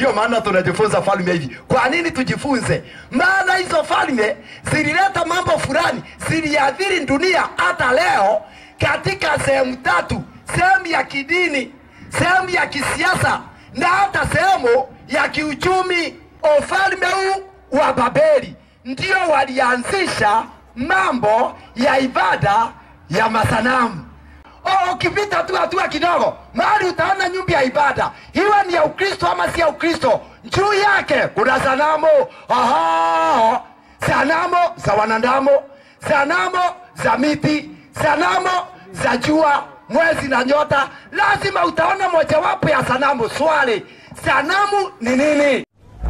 ndio maana tunajifunza falme hivi. Kwa nini tujifunze? Maana hizo falme zilileta mambo fulani, ziliathiri dunia hata leo katika sehemu tatu: sehemu ya kidini, sehemu ya kisiasa na hata sehemu ya kiuchumi. Ufalme huu wa Babeli ndio walianzisha mambo ya ibada ya masanamu. Oh, ukipita tu hatua kidogo mahali utaona nyumba ya ibada, iwe ni ya Ukristo ama si ya Ukristo, juu yake kuna sanamu. Aha, sanamu za wanadamu, sanamu za miti, sanamu za jua, mwezi na nyota. Lazima utaona mojawapo ya sanamu. Swali, sanamu ni nini?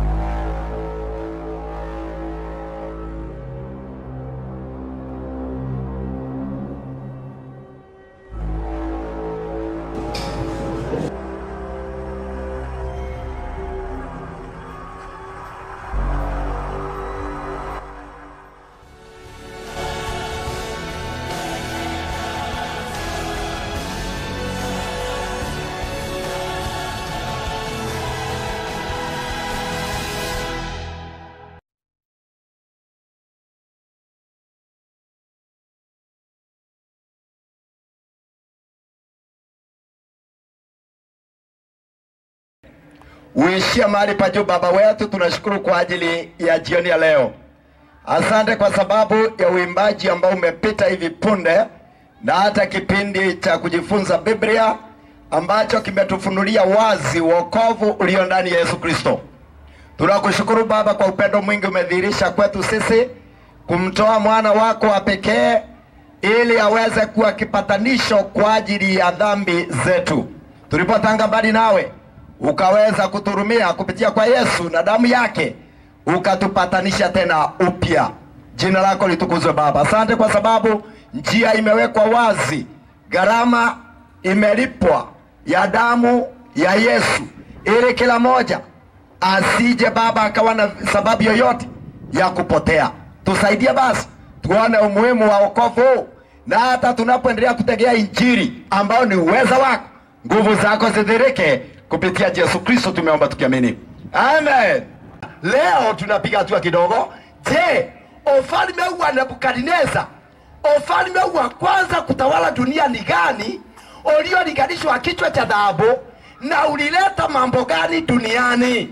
uishia mahali pa juu. Baba wetu, tunashukuru kwa ajili ya jioni ya leo. Asante kwa sababu ya uimbaji ambao umepita hivi punde na hata kipindi cha kujifunza Biblia ambacho kimetufunulia wazi wokovu ulio ndani ya Yesu Kristo. Tunakushukuru Baba kwa upendo mwingi umedhihirisha kwetu sisi kumtoa mwana wako wa pekee ili aweze kuwa kipatanisho kwa ajili ya dhambi zetu. Tulipotanga mbali nawe ukaweza kuturumia kupitia kwa Yesu na damu yake ukatupatanisha tena upya. Jina lako litukuzwe Baba. Asante kwa sababu njia imewekwa wazi, gharama imelipwa ya damu ya Yesu, ili kila moja asije Baba akawa na sababu yoyote ya kupotea. Tusaidie basi tuone umuhimu wa wokovu huu, na hata tunapoendelea kutegea Injili ambayo ni uweza wako, nguvu zako zidhirike kupitia Yesu Kristo, tumeomba tukiamini, amen. Leo tunapiga hatua kidogo. Je, ufalme huu wa Nebukadneza, ufalme huu wa kwanza kutawala dunia ni gani, uliolinganishwa kichwa cha dhahabu na ulileta mambo gani duniani?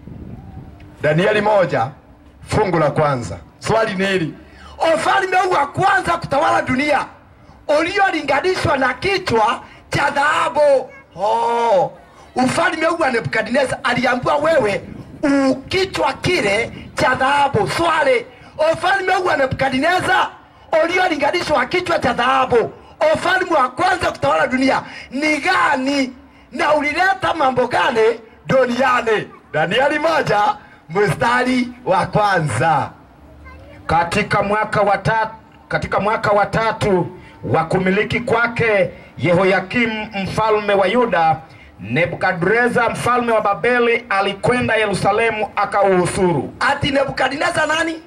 Danieli moja fungu la kwanza. Swali ni hili, ufalme huu wa kwanza kutawala dunia uliolinganishwa na kichwa cha dhahabu. Oh, ufalme huu wa Nebukadneza aliambiwa wewe ukichwa kile cha dhahabu. Swali, ufalme huu wa Nebukadneza uliolinganishwa kichwa cha dhahabu, ufalme wa kwanza kutawala dunia ni gani na ulileta mambo gani duniani? Danieli moja mstari wa kwanza. katika mwaka wa tatu, katika mwaka wa tatu wa kumiliki kwake Yehoyakimu mfalme wa Yuda, Nebukadreza mfalme wa Babeli alikwenda Yerusalemu akauhusuru. Ati Nebukadneza nani?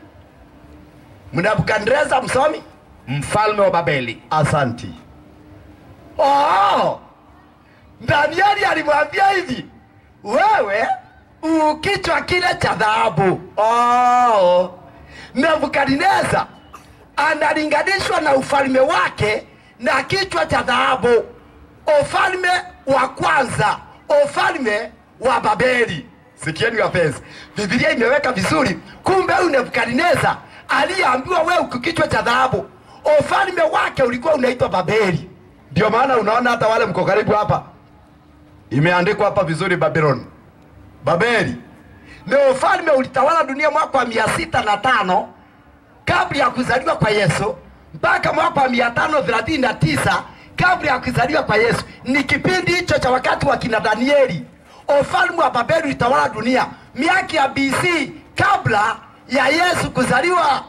Nebukadneza msomi? Mfalme wa Babeli Asanti. Oh, Danieli alimwambia hivi, wewe ukichwa kile cha dhahabu. Oh, Nebukadneza analinganishwa na ufalme wake na kichwa cha dhahabu, ufalme wa kwanza, ufalme wa Babeli. Sikieni wapenzi, Biblia imeweka vizuri. Kumbe huyu Nebukadneza aliyeambiwa wewe uko kichwa cha dhahabu, ufalme wake ulikuwa unaitwa Babeli. Ndio maana unaona hata wale mko karibu hapa, imeandikwa hapa vizuri Babylon, Babeli. Ni ufalme ulitawala dunia mwaka wa mia sita na tano kabla ya kuzaliwa kwa Yesu mpaka mwaka wa mia tano thelathini na tisa kabla ya kuzaliwa kwa Yesu. Ni kipindi hicho cha wakati wa kina Danieli. Ufalme wa Babeli ulitawala dunia miaka ya BC kabla ya Yesu kuzaliwa.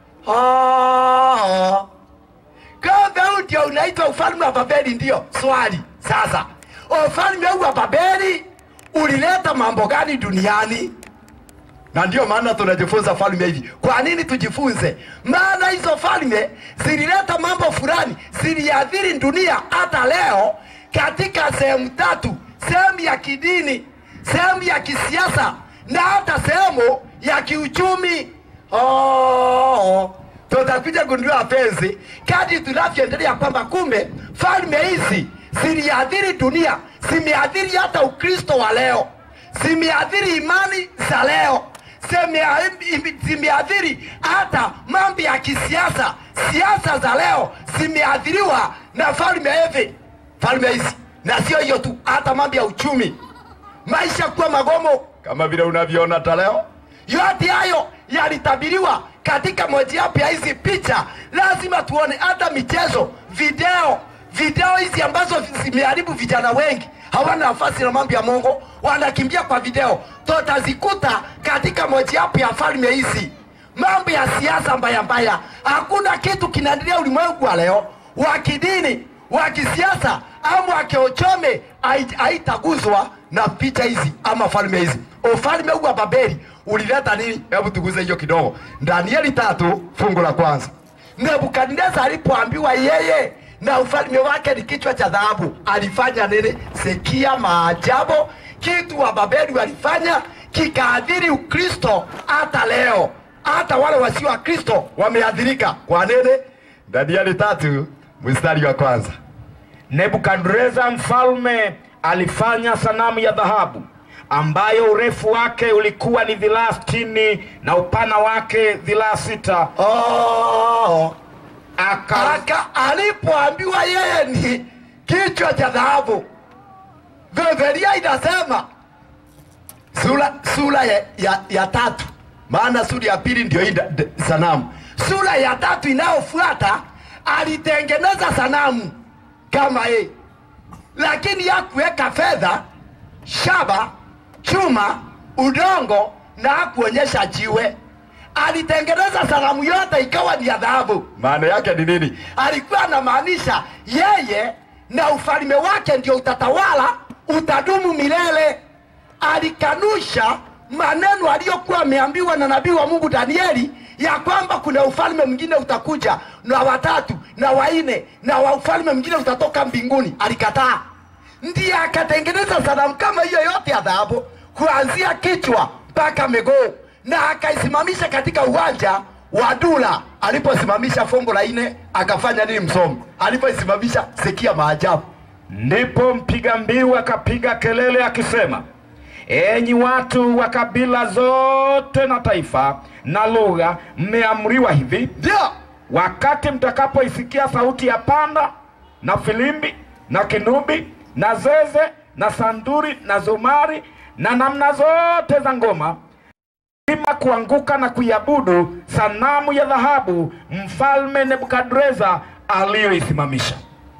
Oh. Kumbe huu ndio unaitwa ufalme wa Babeli. Ndio swali sasa, ufalme huu wa Babeli ulileta mambo gani duniani? na ndio maana tunajifunza falme hivi. Kwa nini tujifunze? Maana hizo falme zilileta mambo fulani, ziliathiri dunia hata leo katika sehemu tatu: sehemu ya kidini, sehemu ya kisiasa na hata sehemu ya kiuchumi. Oh, tutakuja gundua wapenzi, kadri tunavyoendelea kwamba kumbe falme hizi ziliathiri dunia, zimeathiri hata Ukristo wa leo, zimeathiri imani za leo, zimea- zimeathiri hata mambo ya kisiasa. Siasa za leo zimeathiriwa na falme hivi falme hizi, na sio hiyo tu, hata mambo ya uchumi, maisha kuwa magomo kama vile unavyoona hata leo. Yote hayo yalitabiriwa katika mojawapo ya hizi picha. Lazima tuone hata michezo, video, video hizi ambazo zimeharibu vijana wengi, hawana nafasi na mambo ya Mungu, wanakimbia kwa video. Tutazikuta katika mojawapo ya falme hizi, mambo ya siasa mbaya mbaya. Hakuna kitu kinaendelea ulimwengu wa leo wa kidini, wa kisiasa ama wa kiuchumi hai- haitaguswa na picha hizi ama falme hizi. Ufalme huu wa Babeli ulileta nini? Hebu tuguze hiyo kidogo. Danieli tatu fungu la kwanza. Nebukadneza alipoambiwa yeye na ufalme wake ni kichwa cha dhahabu, alifanya nini? Sikia maajabu, kitu wa Babeli walifanya kikaadhiri Ukristo hata leo, hata wale wasio wa Kristo wameadhirika. Kwa nini? Danieli tatu mstari wa kwanza. Nebukadreza mfalme alifanya sanamu ya dhahabu ambayo urefu wake ulikuwa ni dhiraa sitini na upana wake dhiraa sita. Oh, Aka, aka alipoambiwa yeye ni kichwa cha dhahabu, Biblia inasema sura, sura ya, ya, ya tatu, maana sura ya pili ndio hii da- da- sanamu. Sura ya tatu inayofuata alitengeneza sanamu kama hii, lakini hakuweka fedha, shaba, chuma, udongo na hakuonyesha jiwe. Alitengeneza sanamu yote ikawa ni ya dhahabu. Maana yake ni nini? Alikuwa anamaanisha yeye na ufalme wake ndio utatawala, utadumu milele. Alikanusha maneno aliyokuwa ameambiwa na nabii wa Mungu Danieli ya kwamba kuna ufalme mwingine utakuja na watatu na wanne na wa ufalme mwingine utatoka mbinguni. Alikataa, ndiye akatengeneza sanamu kama hiyo yote ya dhahabu kuanzia kichwa mpaka miguu na akaisimamisha katika uwanja wa Dura. Aliposimamisha fungu la nne akafanya nini? Msomi alipoisimamisha, sikia maajabu. ndipo mpiga mbiu akapiga kelele akisema, enyi watu wa kabila zote na taifa na lugha, mmeamriwa hivi Ndio wakati mtakapoisikia sauti ya panda na filimbi na kinubi na zeze na sanduri na zumari na namna zote za ngoma, ima kuanguka na kuiabudu sanamu ya dhahabu mfalme Nebukadreza aliyoisimamisha.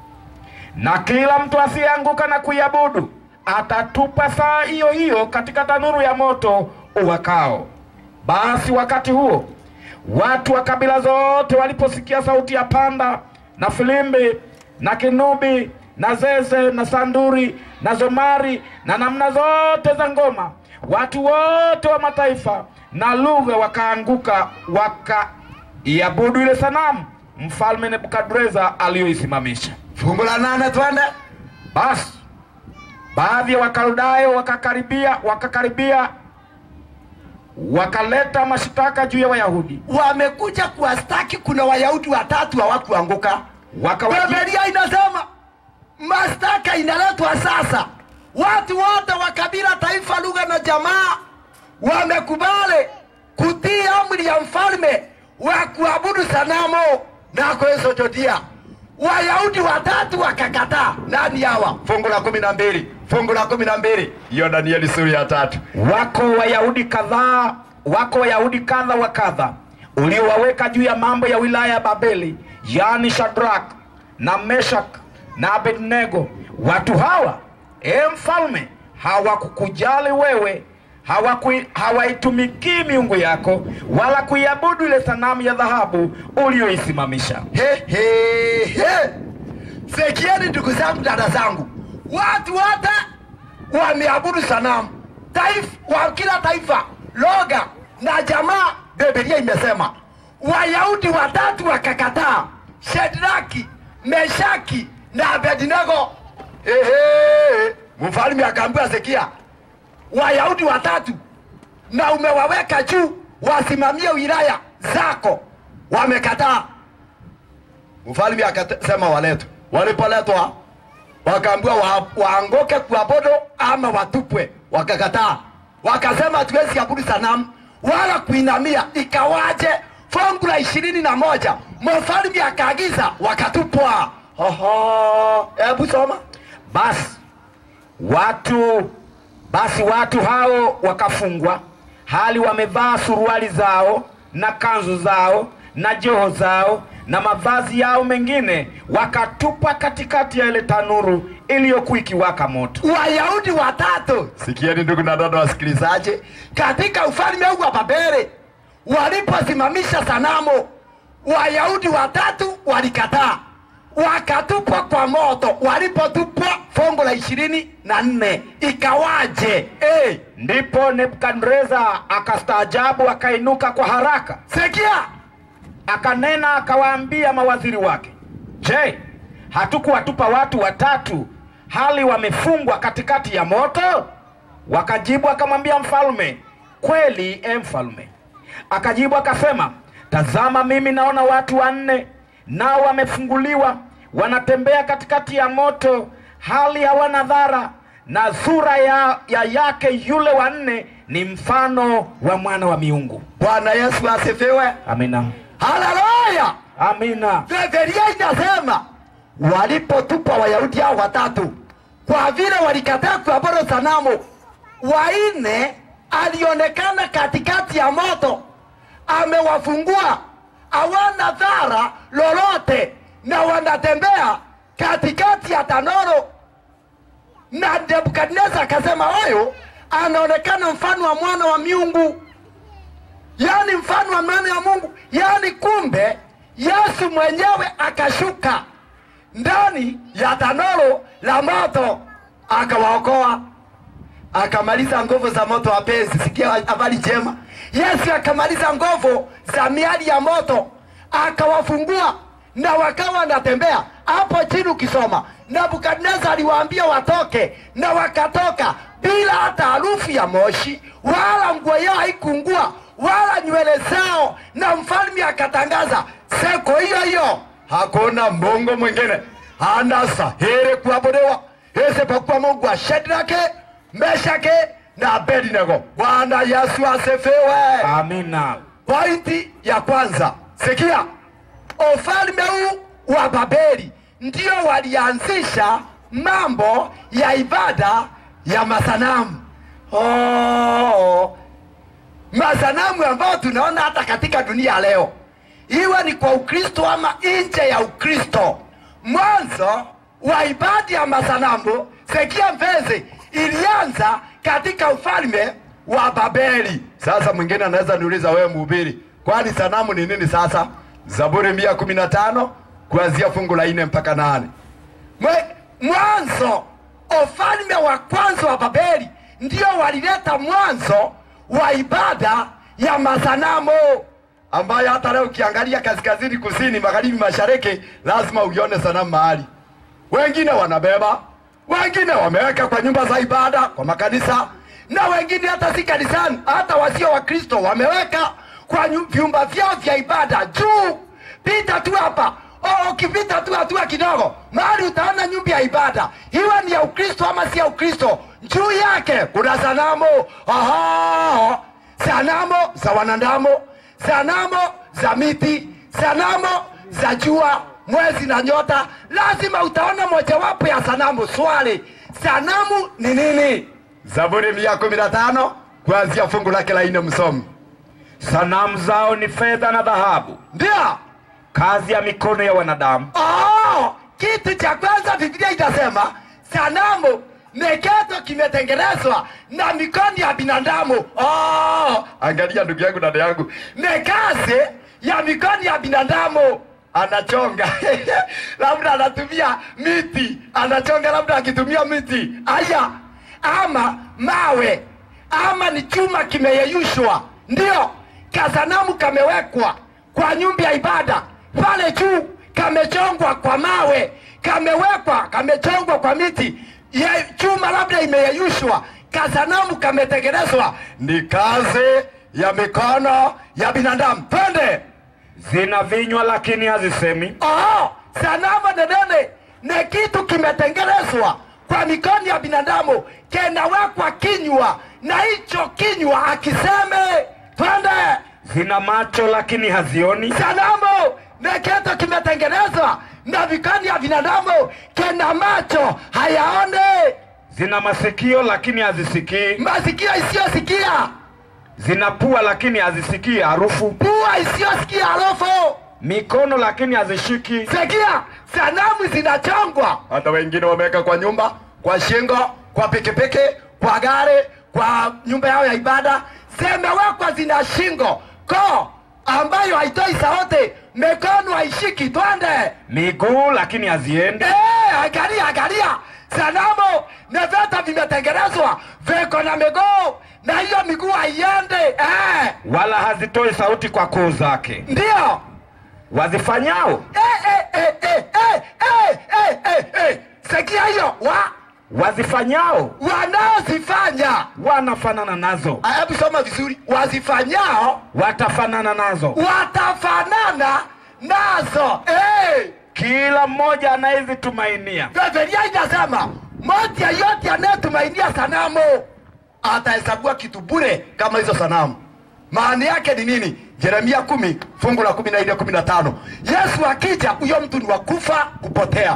Na kila mtu asiyeanguka na kuiabudu atatupa saa hiyo hiyo katika tanuru ya moto uwakao. Basi wakati huo watu wa kabila zote waliposikia sauti ya panda na filimbi na kinubi na zeze na sanduri na zomari na namna zote za ngoma, watu wote wa mataifa na lugha wakaanguka wakaiabudu ile sanamu mfalme Nebukadreza aliyoisimamisha. fungu la nane, twende. Basi baadhi ya Wakaldayo wakakaribia wakakaribia wakaleta mashitaka juu ya Wayahudi Wamekuja kuwastaki, kuna Wayahudi watatu hawakuanguka. wakawaji, Biblia inasema mashtaka inaletwa sasa. Watu wote wa kabila, taifa, lugha na jamaa wamekubali kutii amri ya mfalme wa kuabudu sanamu na kuisojodia. Wayahudi watatu wakakataa. Nani hawa? Fungu la kumi na mbili fungu la kumi na mbili hiyo Danieli sura ya tatu. wako Wayahudi kadhaa wako Wayahudi kadha wa kadha uliowaweka juu ya mambo ya wilaya ya Babeli, yaani Shadrak na Meshak na Abednego. Watu hawa e mfalme, hawakukujali wewe, hawakui- hawaitumikii miungu yako wala kuiabudu ile sanamu ya dhahabu uliyoisimamisha. He, he, he. Sikieni ndugu zangu, dada zangu, watu wote wameabudu sanamu, taifa wa kila taifa, lugha na jamaa. Biblia imesema Wayahudi watatu wakakataa, Shadraki, Meshaki na Abednego. Ehe, mfalme akaambiwa, sikia, Wayahudi watatu na umewaweka juu wasimamie wilaya zako, wamekataa. Mfalme akasema waletwe. Walipoletwa wakaambiwa wa, waanguke kuabudu ama watupwe, wakakataa. Wakasema hatuwezi abudu sanamu wala kuinamia. Ikawaje? fungu la ishirini na moja mfalme akaagiza wakatupwa. Oho, hebu soma. Basi watu basi watu hao wakafungwa, hali wamevaa suruali zao na kanzu zao na joho zao na mavazi yao mengine, wakatupwa katikati ya ile tanuru iliyokuwa ikiwaka moto. Wayahudi watatu, sikieni ndugu na dada wasikilizaji, katika ufalme huu wa Babeli waliposimamisha sanamu, Wayahudi watatu walikataa, wakatupwa kwa moto. Walipotupwa, fungu la ishirini na nne ikawaje? Hey, Ndipo Nebukadreza akastaajabu, akainuka kwa haraka, sikia akanena akawaambia mawaziri wake, je, hatukuwatupa watu watatu hali wamefungwa katikati ya moto? Wakajibu akamwambia mfalme, kweli e mfalme. Akajibu akasema, tazama, mimi naona watu wanne, nao wamefunguliwa, wanatembea katikati ya moto, hali hawana dhara, na sura ya, ya yake yule wa nne ni mfano wa mwana wa miungu. Bwana Yesu asifiwe, Amina, haleluya. amina. Biblia inasema walipotupa Wayahudi hao watatu, kwa vile walikataa kuabudu sanamu, wanne alionekana katikati ya moto, amewafungua, hawana dhara lolote, na wanatembea katikati ya tanoro. Na Nebukadneza akasema huyu anaonekana mfano wa mwana wa miungu yaani mfano wa mwana wa Mungu, yaani kumbe Yesu mwenyewe akashuka ndani ya tanuru la moto akawaokoa, akamaliza nguvu za moto. Wapenzi, sikia habari njema. Yesu akamaliza nguvu za miali ya moto, akawafungua na wakawa wanatembea. Hapo chini ukisoma, Nebukadneza aliwaambia watoke, na wakatoka bila hata harufu ya moshi, wala nguo yao haikungua wala nywele zao, na mfalme akatangaza siku hiyo hiyo hakuna mungu mwingine anastahili kuabudiwa isipokuwa Mungu wa Shadrake, Meshake na Abednego. Bwana Yesu asifiwe. Amina. Pointi ya kwanza, sikia, ufalme huu wa Babeli ndio walianzisha mambo ya ibada ya masanamu. Oh, masanamu ambayo tunaona hata katika dunia leo, iwe ni kwa Ukristo ama nje ya Ukristo. Mwanzo wa ibada ya masanamu, sikia mpenzi, ilianza katika ufalme wa Babeli. Sasa mwingine anaweza niuliza, wewe mhubiri, kwani sanamu ni nini? Sasa Zaburi mia kumi na tano kuanzia fungu la nne mpaka nane. Mwe- Mwanzo, ufalme wa kwanza wa Babeli ndio walileta mwanzo wa ibada ya masanamu ambayo hata leo ukiangalia kaskazini, kusini, magharibi, mashariki, lazima uione sanamu mahali. Wengine wanabeba, wengine wameweka kwa nyumba za ibada, kwa makanisa, na wengine hata si kanisani, hata wasio Wakristo wameweka kwa nyu- vyumba vyao vya ibada juu. Pita tu hapa Oh, ukipita tu hatua kidogo mahali utaona nyumba ya ibada, iwe ni ya Ukristo ama si ya Ukristo, juu yake kuna sanamu. Aha, sanamu za wanadamu, sanamu za miti, sanamu za jua, mwezi na nyota. Lazima utaona mojawapo ya sanamu. Swali, sanamu ni nini? Zaburi mia kumi na tano kuanzia fungu lake la nne, msomi. Sanamu zao ni fedha na dhahabu, Ndio. kazi ya mikono ya wanadamu. Oh, kitu cha kwanza Biblia itasema sanamu ni kitu kimetengenezwa na mikono ya binadamu. Oh, angalia ndugu yangu, dada yangu, ni kazi ya mikono ya binadamu. Anachonga labda anatumia miti, anachonga labda akitumia miti aya, ama mawe, ama ni chuma kimeyeyushwa, ndio kasanamu kamewekwa kwa nyumba ya ibada pale juu kamechongwa kwa mawe, kamewekwa, kamechongwa kwa miti ye, chuma labda imeyeyushwa, kasanamu kametengenezwa ni kazi ya mikono ya binadamu twende zina vinywa lakini hazisemi, oh, sanamu nenene ni kitu kimetengenezwa kwa mikono ya binadamu kenawekwa kinywa na hicho kinywa akiseme twende zina macho lakini hazioni, sanamu ni kitu kimetengenezwa na mikono ya binadamu kena macho hayaone zina masikio lakini hazisikii, masikio isiyosikia zina pua lakini hazisikii harufu, pua isiyosikia harufu mikono lakini hazishiki, sikia sanamu zinachongwa hata wengine wameweka kwa nyumba kwa shingo kwa pikipiki kwa gari kwa nyumba yao ya ibada zimewekwa zina shingo ko ambayo haitoi sauti mikono haishiki twende miguu lakini haziendi, Eh, angalia angalia sanamu na vyote vimetengenezwa viko na miguu na hiyo miguu haiende eh, wala hazitoi sauti kwa koo zake. ndio Wazifanyao eh, eh, eh, eh, eh, eh, eh, eh, eh. sikia hiyo wa wazifanyao wanaozifanya wanafanana nazo, Ah, hebu soma vizuri wazifanyao watafanana nazo. watafanana nazo eh. Kila mmoja anayezitumainia Biblia inasema moja yote anayetumainia sanamu atahesabiwa kitu bure kama hizo sanamu. Maana yake ni nini? Yeremia kumi fungu la kumi na nne kumi na tano Yesu akija, huyo mtu ni wakufa kupotea.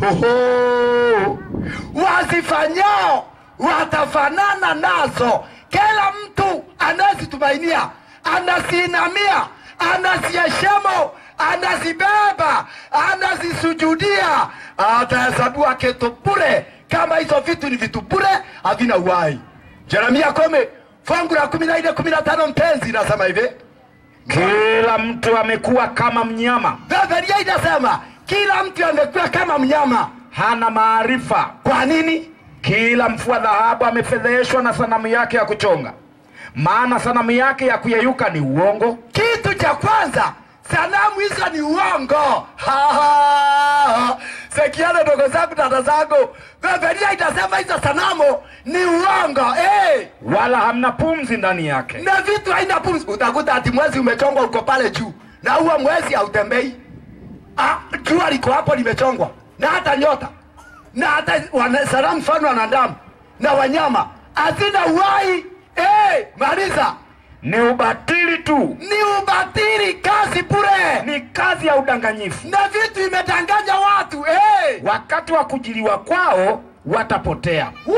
Oho, wazifanyao watafanana nazo. Kila mtu anayezitumainia anaziinamia, anaziheshimu, anazibeba, anazisujudia, atahesabiwa kitu bure. Kama hizo vitu ni vitu bure, havina uhai. Yeremia kumi fungu la kumi na nne kumi na tano mpenzi inasema hivi kila mtu amekuwa kama mnyama, Biblia inasema kila mtu amekuwa kama mnyama. hana maarifa. Kwa nini? Kila mfua dhahabu amefedheheshwa na sanamu yake ya kuchonga, maana sanamu yake ya kuyeyuka ni uongo, Kitu cha kwanza, sanamu hizo ni uongo. Ha, ha. Sikiana ndogo zangu, dada zangu, Biblia inasema hizo sanamu ni uongo eh. wala hamna pumzi ndani yake. na vitu haina pumzi. Utakuta ati mwezi umechongwa uko pale juu, na huo mwezi hautembei. Ah, jua liko hapo limechongwa, na hata nyota na hata wana- sanamu mfano wanadamu na wanyama hazina uhai eh. Maliza, Ni ubatili tu, ni ubatili, kazi bure, ni kazi ya udanganyifu. na vitu imetanganya watu eh. Wakati wa kujiliwa kwao watapotea. Woo!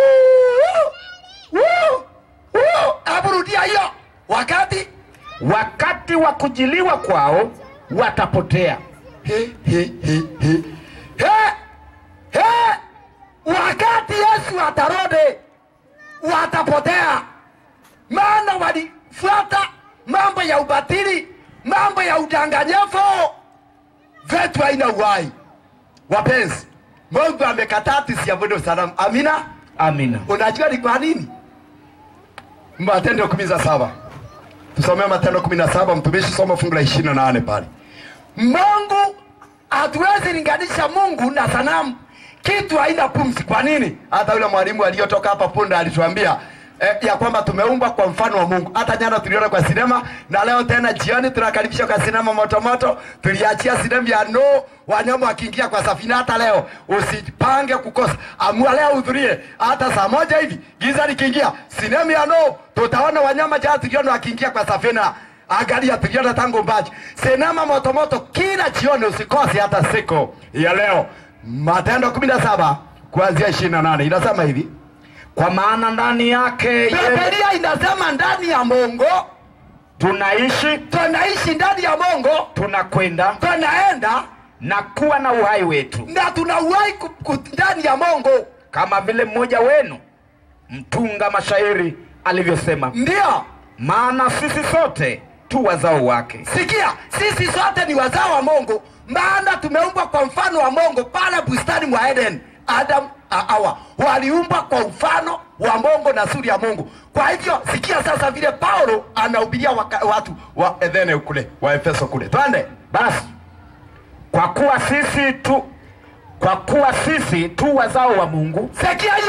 Woo! Woo! Hebu rudia hiyo wakati Wakati wa kujiliwa kwao watapotea. He, he, he, he. He, he. Wakati Yesu atarudi watapotea, maana walifuata mambo ya ubatili, mambo ya udanganyifu, vitu haina uhai. Wapenzi, Mungu amekataa tusiabudu sanamu. Amina. Amina. Unajua ni kwa nini? Matendo kumi na saba tusomee Matendo kumi na saba mtumishi, soma fungu la ishirini na nane pale. Mungu hatuwezi linganisha Mungu na sanamu, kitu haina pumzi. Kwa nini? Hata yule mwalimu aliyotoka hapa punde alituambia eh, ya kwamba tumeumbwa kwa mfano wa Mungu. Hata jana tuliona kwa sinema na leo tena jioni tunakaribisha kwa sinema motomoto. Tuliachia sinema ya no wanyama wakiingia kwa safina. Hata leo usipange kukosa, amua leo uhudhurie, hata saa moja hivi giza likiingia, sinema ya no tutaona wanyama. Jana tuliona wakiingia kwa safina Angalia, tuliona tangu mbaji sinema motomoto kila jioni, usikose hata siku ya leo. Matendo kumi na saba kuanzia ishirini na nane inasema hivi Kwa maana ndani yake yeye Biblia inasema ndani ya Mungu tunaishi, tunaishi ndani ya Mungu, tunakwenda tunaenda na kuwa na uhai wetu, na tunauhai ku- ku- ndani ya Mungu. kama vile mmoja wenu mtunga mashairi alivyosema, Ndio maana sisi sote tu wazao wake. sikia, sisi sote ni wazao wa Mungu, maana tumeumbwa kwa mfano wa Mungu pale bustani mwa Eden. Adam na Hawa waliumbwa kwa mfano wa Mungu na sura ya Mungu. Kwa hivyo sikia sasa vile Paulo anahubiria waka- watu wa Edene kule wa Efeso kule, twende Basi kwa kuwa sisi tu kwa kuwa sisi tu wazao wa Mungu, sikia hiyo,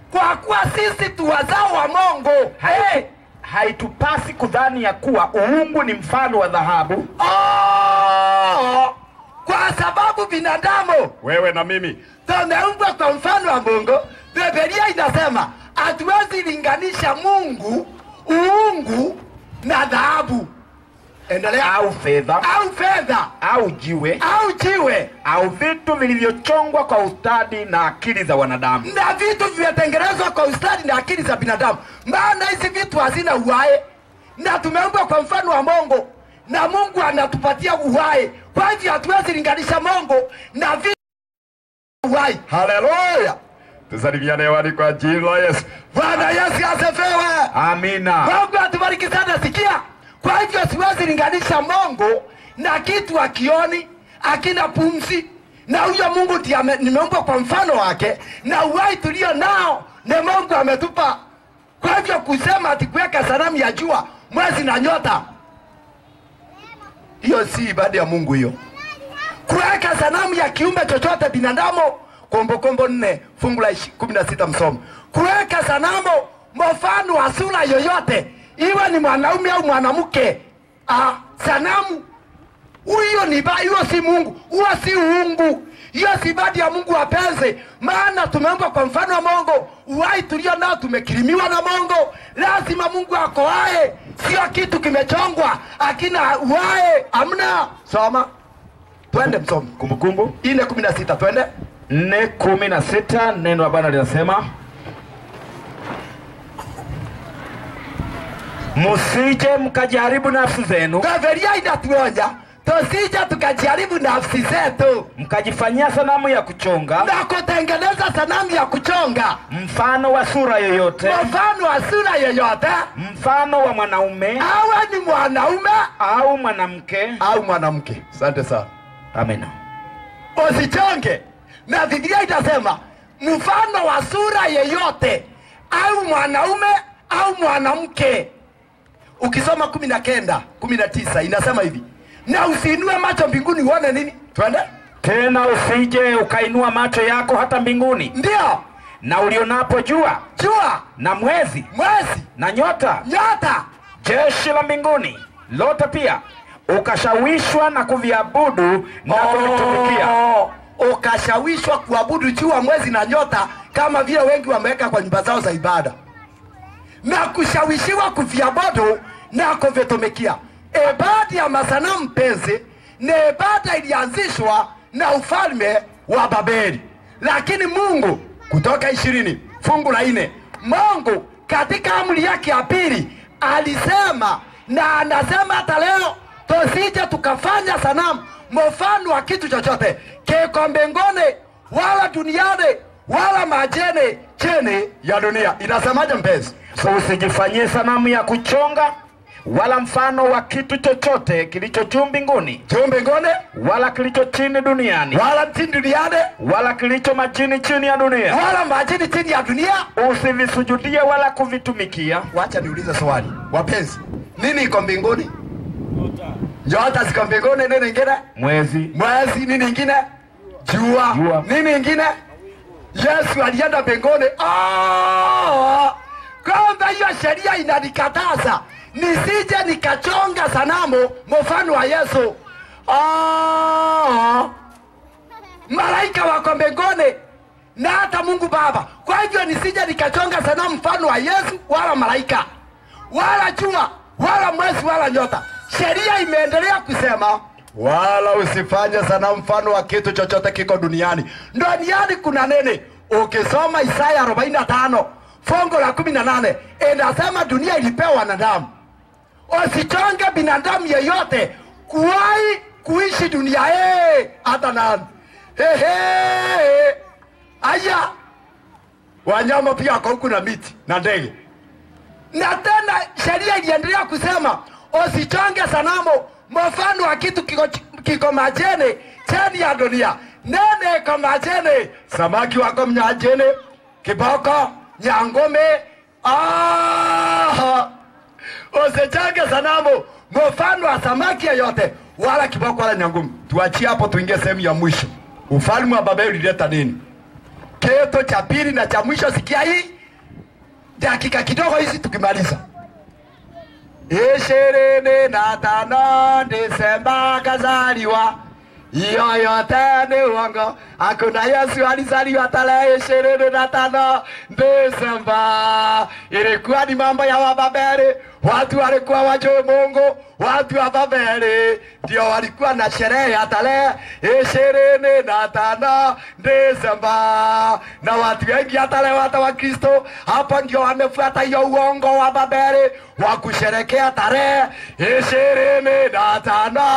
kwa kuwa sisi tu wazao wa Mungu. Hey! haitupasi kudhani ya kuwa uungu ni mfano wa dhahabu Oh! Kwa sababu binadamu wewe na mimi tumeumbwa kwa mfano wa Mungu. Biblia inasema hatuwezi linganisha Mungu uungu na dhahabu, endelea, au fedha au fedha au jiwe au jiwe au vitu vilivyochongwa kwa ustadi na akili za wanadamu na vitu vimetengenezwa kwa ustadi na akili za binadamu, maana hizi vitu hazina uhai, na tumeumbwa kwa mfano wa Mungu na Mungu anatupatia uhai. Kwa hivyo hatuwezi linganisha Mungu na vitu uhai. Haleluya! tusalimiane hewani kwa jina la yesu Bwana Yesu asifiwe. amina Mungu atubariki sana. Sikia, kwa hivyo siwezi linganisha Mungu na kitu akioni akina pumzi, na huyo Mungu ndiye ame- nimeumbwa kwa mfano wake, na uhai tulio nao ni Mungu ametupa. Kwa hivyo kusema ati kuweka sanamu ya jua, mwezi na nyota, hiyo si ibada ya Mungu hiyo. Kuweka sanamu ya kiumbe chochote binadamu, Kumbukumbu nne fungu la ishi- kumi na sita msomo. Kuweka sanamu mfano wa sura yoyote, iwe ni mwanaume au mwanamke, ah, sanamu huyo ni ba, hiyo si Mungu, huo si uungu, hiyo si ibada ya Mungu wapenzi, maana tumeumbwa kwa mfano wa Mungu. Uhai tulio nao tumekirimiwa na Mungu. Lazima Mungu akoae, sio kitu kimechongwa akina uhai, amna. Soma, twende msomi kumbukumbu ine kumi na sita twende. nne kumi na sita neno la bwana linasema msije mkajaribu nafsi zenu Biblia inatuonya tusije tukajaribu nafsi zetu mkajifanyia sanamu ya kuchonga na kutengeneza sanamu ya kuchonga mfano wa sura yoyote mfano wa sura yoyote, mfano wa mwanaume awe ni mwanaume au mwanamke au mwanamke. Asante sana. amina Usichonge, na Biblia itasema mfano wa sura yeyote, au mwanaume au mwanamke. Ukisoma kumi na kenda kumi na tisa inasema hivi, na usiinue macho mbinguni uone nini. Twende, tena usije ukainua macho yako hata mbinguni ndio na ulionapo jua jua, na mwezi mwezi, na nyota nyota jeshi la mbinguni lote pia ukashawishwa na kuviabudu na kuvitumikia Oh, ukashawishwa kuabudu jua, mwezi na nyota, kama vile wengi wameweka kwa nyumba zao za ibada, na kushawishiwa kuviabudu na kuvitumikia. Ibada ya masanamu mpenzi, ni ibada ilianzishwa na ufalme wa Babeli, lakini Mungu, Kutoka ishirini fungu la nne, Mungu katika amri yake ya pili alisema na anasema hata leo tusije tukafanya sanamu mfano wa kitu chochote kiko mbinguni wala duniani wala majeni chini ya dunia. Inasemaje mpenzi? so usijifanyie sanamu ya kuchonga wala mfano wa kitu chochote kilicho juu mbinguni Juu mbinguni wala kilicho chini duniani wala chini duniani wala kilicho majini chini ya dunia wala majini chini ya dunia. usivisujudie wala kuvitumikia Wacha niulize swali, wapenzi, nini iko mbinguni? Nyota ziko mbinguni. Nini ingine? mwezi Mwezi. Nini ingine? Jua. Jua. Nini ingine? Yesu alienda mbinguni. Ah! Kwamba hiyo sheria inanikataza nisije nikachonga sanamu mfano wa Yesu. Ah! Malaika wako mbinguni na hata Mungu Baba. Kwa hivyo nisije nikachonga sanamu mfano wa Yesu wala malaika wala jua wala mwezi wala nyota. Sheria imeendelea kusema wala usifanye sanamu mfano wa kitu chochote kiko duniani. Duniani kuna nini? Ukisoma Isaya 45 fungu la 18 inasema dunia ilipewa wanadamu. Usichonge binadamu yeyote kuwahi kuishi dunia hii hata nani. Ehe. Aya, wanyama pia wako huku na miti na ndege na tena sheria iliendelea kusema usichonge sanamu mfano wa kitu kiko, kiko majeni chini ya dunia. Nene iko majeni, samaki wako mnyajeni, kiboko, nyangome. Ah, usichonge sanamu mfano wa samaki yeyote, wala kiboko wala nyangumi. Tuachie hapo, tuingie sehemu ya mwisho. Ufalme wa Babeli ulileta nini? Kitu cha pili na cha mwisho, sikia hii, dakika kidogo hizi tukimaliza. ishirini na tano Disemba kazaliwa, hiyo yote ni uongo. Hakuna Yesu alizaliwa tarehe ishirini na tano Disemba. Ilikuwa ni mambo ya Wababeli, watu walikuwa wajue Mungu, watu wa Babeli ndio walikuwa na sherehe ya tarehe ishirini na tano Disemba, na watu wengi hata leo hata Wakristo hapo ndio wamefuata hiyo uongo wa Babeli wa kusherekea tarehe ishirini na tano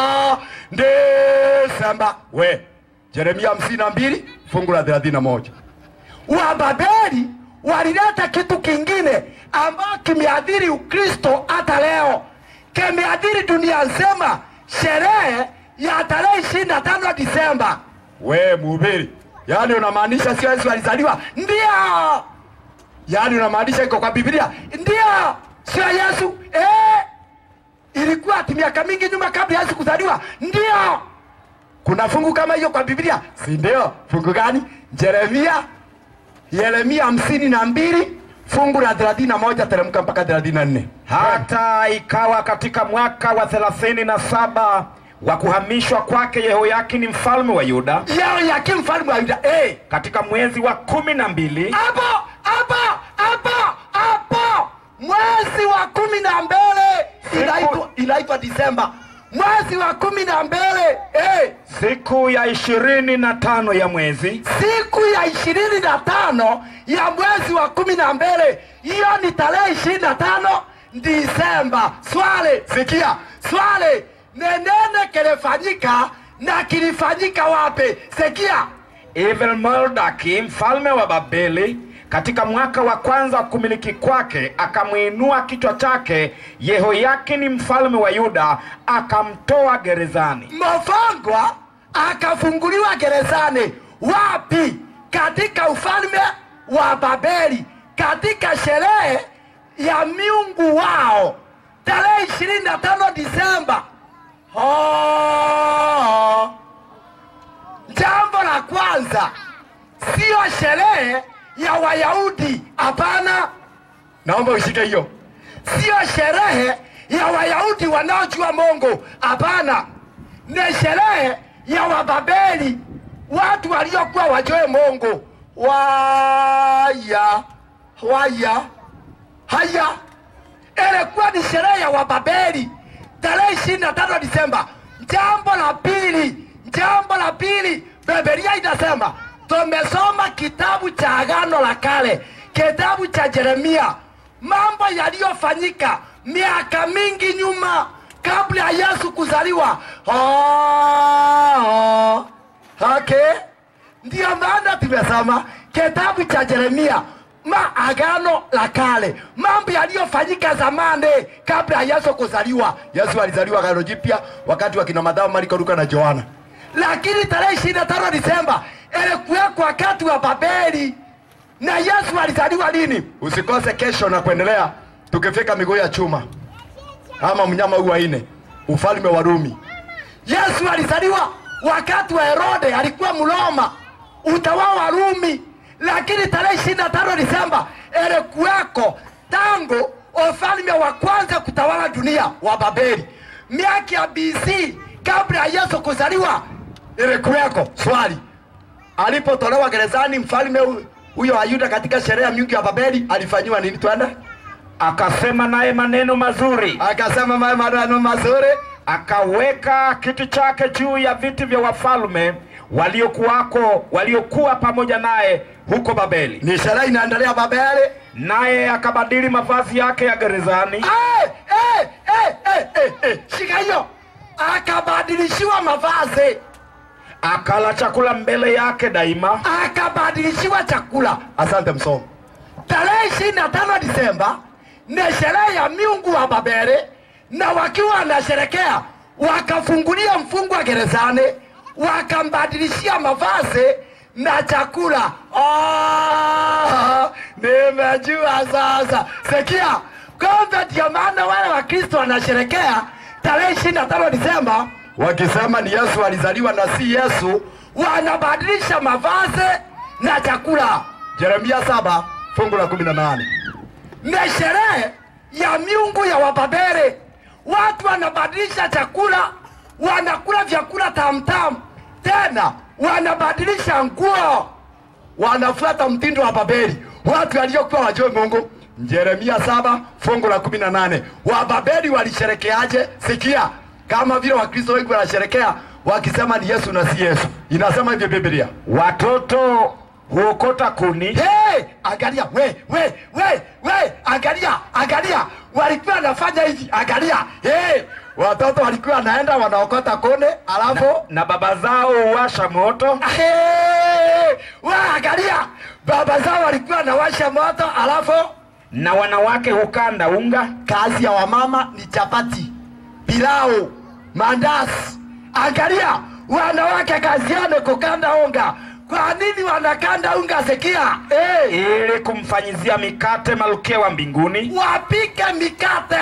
Disemba. We Yeremia hamsini na mbili fungu la thelathini na moja Wababeli walileta kitu kingine ambayo kimeadhiri Ukristo hata leo, kimeadhiri dunia nzima, sherehe ya tarehe ishirini na tano Disemba. We mhubiri, yaani unamaanisha sio Yesu alizaliwa? Ndio. Yaani unamaanisha iko kwa Biblia? Ndio, sio Yesu eh. Ilikuwa ati miaka mingi nyuma kabla Yesu kuzaliwa? Ndio. Kuna fungu kama hiyo kwa Biblia, si ndio? Fungu gani? Yeremia Yeremia hamsini na mbili fungu la thelathini na moja teremka mpaka thelathini na nne Hata ikawa katika mwaka wa thelathini na saba wa kuhamishwa kwake Yehoyakini mfalme wa Yuda, yao yake mfalme wa Yuda eh. katika mwezi wa kumi na mbili hapo hapo hapo hapo mwezi wa kumi na mbele inaitwa inaitwa Disemba, mwezi wa kumi na mbele eh. siku ya ishirini na tano ya mwezi siku ya ishirini na tano ya mwezi wa kumi na mbele hiyo ni tarehe ishirini na tano Disemba. Swale, sikia swale, nenene kilifanyika na kilifanyika wapi? Sikia Evil Merodaki mfalme wa Babeli katika mwaka wa kwanza wa kumiliki kwake akamwinua kichwa chake Yehoyakini mfalme wa Yuda akamtoa gerezani. Mafangwa akafunguliwa gerezani. Wapi? Katika ufalme wa Babeli, katika sherehe ya miungu wao tarehe ishirini na tano Disemba. Oh. Jambo la kwanza sio sherehe ya Wayahudi, hapana. Naomba ushike hiyo, sio sherehe ya Wayahudi wanaojua Mungu, hapana. Ni sherehe ya Wababeli, watu waliokuwa wajue Mungu. Waya waya haya, ilikuwa ni sherehe ya Wababeli tarehe ishirini na tano Disemba. Jambo la pili, jambo la pili, Biblia inasema tumesoma kitabu cha Agano la Kale, kitabu cha Yeremia, mambo yaliyofanyika miaka mingi nyuma kabla ya Yesu kuzaliwa. Oh, okay. Ndiyo maana tumesoma kitabu cha Yeremia ma agano la kale, mambo yaliyofanyika zamani kabla ya Yesu kuzaliwa. Yesu alizaliwa agano jipya wakati wa kina Mathayo, Marko, Luka na Yohana, lakini tarehe ishirini na tano Disemba ilikuwekwa wakati wa Babeli. Na Yesu alizaliwa lini? Usikose kesho na kuendelea, tukifika miguu ya chuma ama mnyama huu wa nne, ufalme wa Rumi. Yesu alizaliwa wakati wa Herode, alikuwa Mroma, utawala wa Rumi, lakini tarehe ishirini na tano Disemba ilikuweko tangu ufalme wa kwanza kutawala dunia wa Babeli, miaka ya BC kabla ya Yesu kuzaliwa ilikuweko. Swali, alipotolewa gerezani mfalme hu- huyo wa Yuda katika sherehe ya miungu ya Babeli alifanyiwa nini? Twende. Akasema naye maneno mazuri, Akasema ma- maneno mazuri akaweka kiti chake juu ya viti vya wafalme waliokuwako waliokuwa pamoja naye huko Babeli, ni sherehe inaendelea Babeli. naye akabadili mavazi yake ya gerezani Eh, eh, eh, eh, eh, eh, shika hiyo. Akabadilishiwa mavazi, akala chakula mbele yake daima, akabadilishiwa chakula. Asante msomo. Tarehe ishirini na tano Disemba ni sherehe ya miungu wa Babeli, na wakiwa wanasherekea wakafungulia mfungwa gerezani, wakambadilishia mavazi na chakula. Oh, nimejua sasa. Sikia, kumbe ndio maana wale Wakristo wanasherekea tarehe ishirini na tano Disemba wakisema ni Yesu alizaliwa na si Yesu, wanabadilisha mavazi na chakula. Yeremia saba fungu la kumi na nane. ni sherehe ya miungu ya Wababeli. Watu wanabadilisha chakula, wanakula vyakula tamtam, tena wanabadilisha nguo, wanafuata mtindo wa Babeli. Watu waliokuwa wajue Mungu. Yeremia saba fungu la kumi na nane. Wababeli walisherekeaje? Sikia, kama vile Wakristo wengi wanasherekea wakisema ni Yesu na si Yesu. Inasema hivyo Biblia. Watoto huokota kuni Hey, angalia we we we we, angalia angalia, walikuwa wanafanya hivi, angalia hey, watoto walikuwa wanaenda wanaokota kone, alafu na baba zao huwasha moto hey, we angalia, baba zao walikuwa wanawasha moto, alafu na wanawake hukanda unga kazi ya wamama ni chapati, pilau, mandazi. Angalia, wanawake kazi yao ni kukanda unga. Kwa nini wanakanda unga? Sikia hey. ili kumfanyizia mikate malkia wa mbinguni wapike mikate.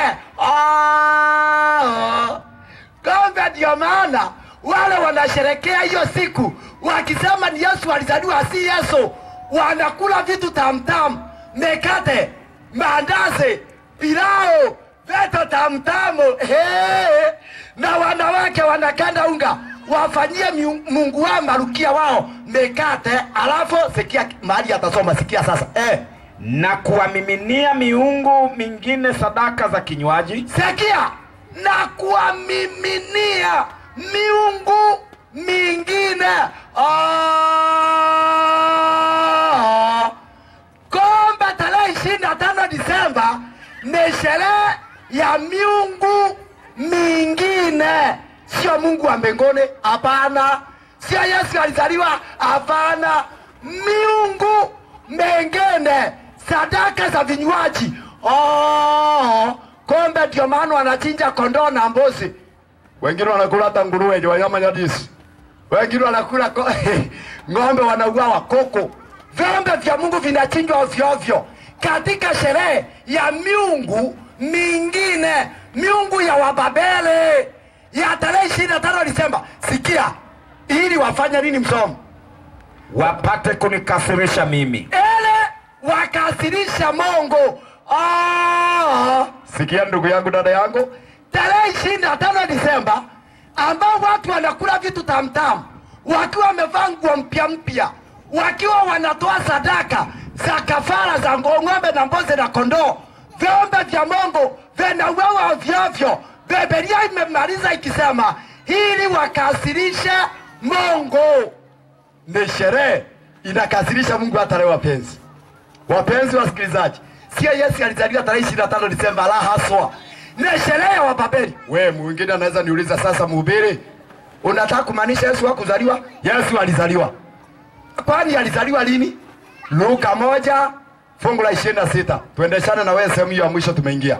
Ah, Kumbe ndio maana wale wanasherekea hiyo siku wakisema ni Yesu alizaliwa, si Yesu. Wanakula vitu tamtam, mikate, mandazi, pilau, vitu tamtamu hey. Na wanawake wanakanda unga wafanyie miu- Mungu wao marukia wao mikate, alafu sikia mahali atasoma, sikia sasa eh. na kuwamiminia miungu mingine sadaka za kinywaji Sikia, na kuwamiminia miungu mingine. Ah, Kombe tarehe ishirini na tano Disemba ni sherehe ya miungu mingine, sio Mungu wa mbinguni. Hapana, sio Yesu alizaliwa. Hapana, miungu mengine, sadaka za vinywaji. Oh, kombe ndio maana wanachinja kondoo na mbuzi, wengine wanakula hata nguruwe ndio wanyama nyadisi, wengine wanakula ko- ng'ombe, wanauawa koko. Vyombe vya Mungu vinachinjwa ovyo ovyo katika sherehe ya miungu mingine, miungu ya Wababeli ya tarehe ishirini na tano Disemba. Sikia, ili wafanye nini? Msomo wapate kunikasirisha mimi ele wakasirisha Mungu. Ah, sikia ndugu yangu, dada yangu, tarehe ishirini na tano Disemba ambao watu wanakula vitu tamtamu wakiwa wamevaa nguo mpya mpya, wakiwa wanatoa sadaka za kafara za ngo- ng'ombe na mbuzi na kondoo, vyombe vya Mungu vinauawa ovyoovyo. Biblia imemaliza ikisema ili wakasirishe Mungu ni sherehe inakasirisha Mungu hata leo. Wapenzi wapenzi wasikilizaji, sio Yesu alizaliwa tarehe ishirini na tano Disemba, la haswa, ni sherehe ya Wababeli. We mwingine anaweza niuliza sasa, mhubiri, unataka kumaanisha Yesu hakuzaliwa? Yesu alizaliwa. Kwani alizaliwa lini? Luka moja fungu la ishirini na sita. Tuendeshane na wewe sehemu hiyo ya mwisho tumeingia.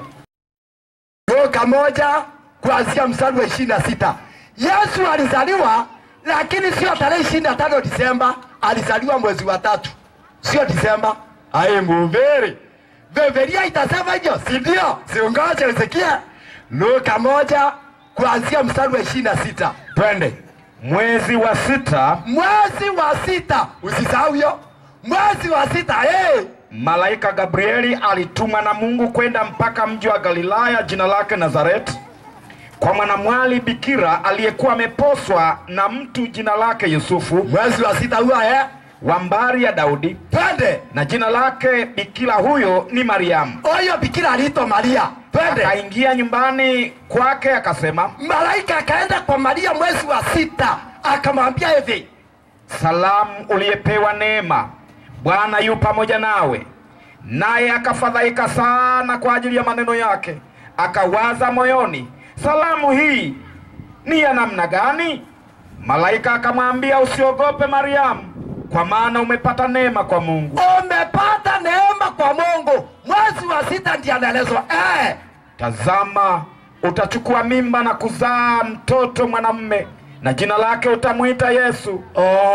Luka moja kuanzia mstari wa ishirini na sita. Yesu alizaliwa lakini sio tarehe ishirini na tano Disemba, alizaliwa mwezi wa tatu, sio Disemba. Aye mhubiri, Biblia itasema hivyo, si ndio? Siungoje usikie. Luka moja kuanzia mstari wa ishirini na sita. Twende mwezi wa sita mwezi wa sita, usisahau hiyo mwezi wa sita. Hey! malaika gabrieli alitumwa na mungu kwenda mpaka mji wa galilaya jina lake nazareti kwa mwanamwali bikira aliyekuwa ameposwa na mtu jina lake yusufu mwezi wa sita huo eh? wa mbari ya daudi Twende na jina lake bikira huyo ni mariamu huyo bikira aliitwa Maria. Twende akaingia nyumbani kwake akasema malaika akaenda kwa Maria mwezi wa sita akamwambia hivi, salamu uliyepewa neema bwana yu pamoja nawe naye akafadhaika sana kwa ajili ya maneno yake akawaza moyoni salamu hii ni ya namna gani malaika akamwambia usiogope mariamu kwa maana umepata neema kwa mungu umepata neema kwa Mungu. Mwezi wa sita ndiye anaelezwa eh. tazama utachukua mimba na kuzaa mtoto mwanamume na jina lake utamwita yesu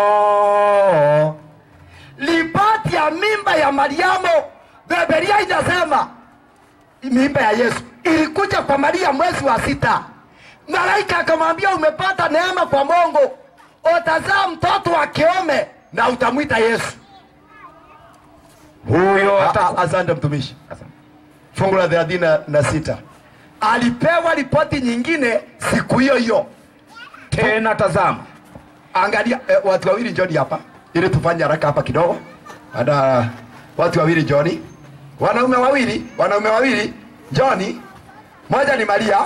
Oh. Ripoti ya mimba ya Mariamu, Biblia inasema mimba ya Yesu ilikuja kwa Maria mwezi wa sita. Malaika akamwambia umepata neema kwa Mungu, utazaa mtoto wa kiume na utamwita Yesu. huyo A- ataku... a- Asante mtumishi. fungu la thelathini na- na sita alipewa ripoti nyingine siku hiyo hiyo tena tazama angalia eh, watu wawili njoni hapa ili tufanye haraka hapa kidogo ada watu wawili njoni wanaume wawili wanaume wawili njoni moja ni maria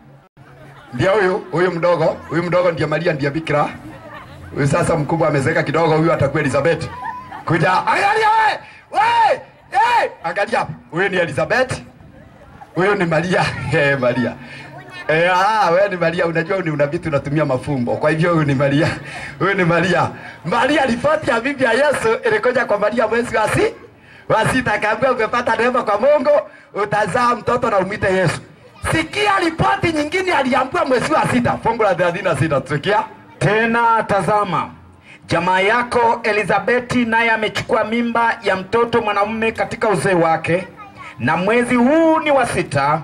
ndio huyu huyu mdogo huyu mdogo ndiye maria ndiye bikira huyu sasa mkubwa amezeka kidogo huyu atakuwa elizabeth kuja angalia we we hey! angalia hapa huyu ni elizabeth huyu ni maria Eh, maria Eh, ah, wewe ni Maria, unajua ni una vitu unatumia mafumbo. Kwa hivyo huyu ni Maria. Huyu ni Maria. Maria ripoti ya bibi ya Yesu ilikuja kwa Maria mwezi wa si wa sita akaambiwa umepata neema kwa Mungu, utazaa mtoto na umwite Yesu. Sikia ripoti nyingine aliambiwa mwezi wa sita, fungu la 36 tusikia. tena tazama jamaa yako elizabeti naye amechukua mimba ya mtoto mwanamume katika uzee wake na mwezi huu ni wa sita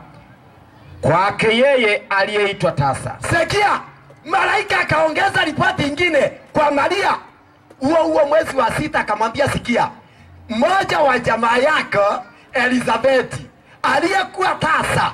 kwake yeye aliyeitwa tasa Sikia, malaika akaongeza ripoti ingine kwa Maria huo huo mwezi wa sita, akamwambia sikia, mmoja wa jamaa yako Elizabeti aliyekuwa tasa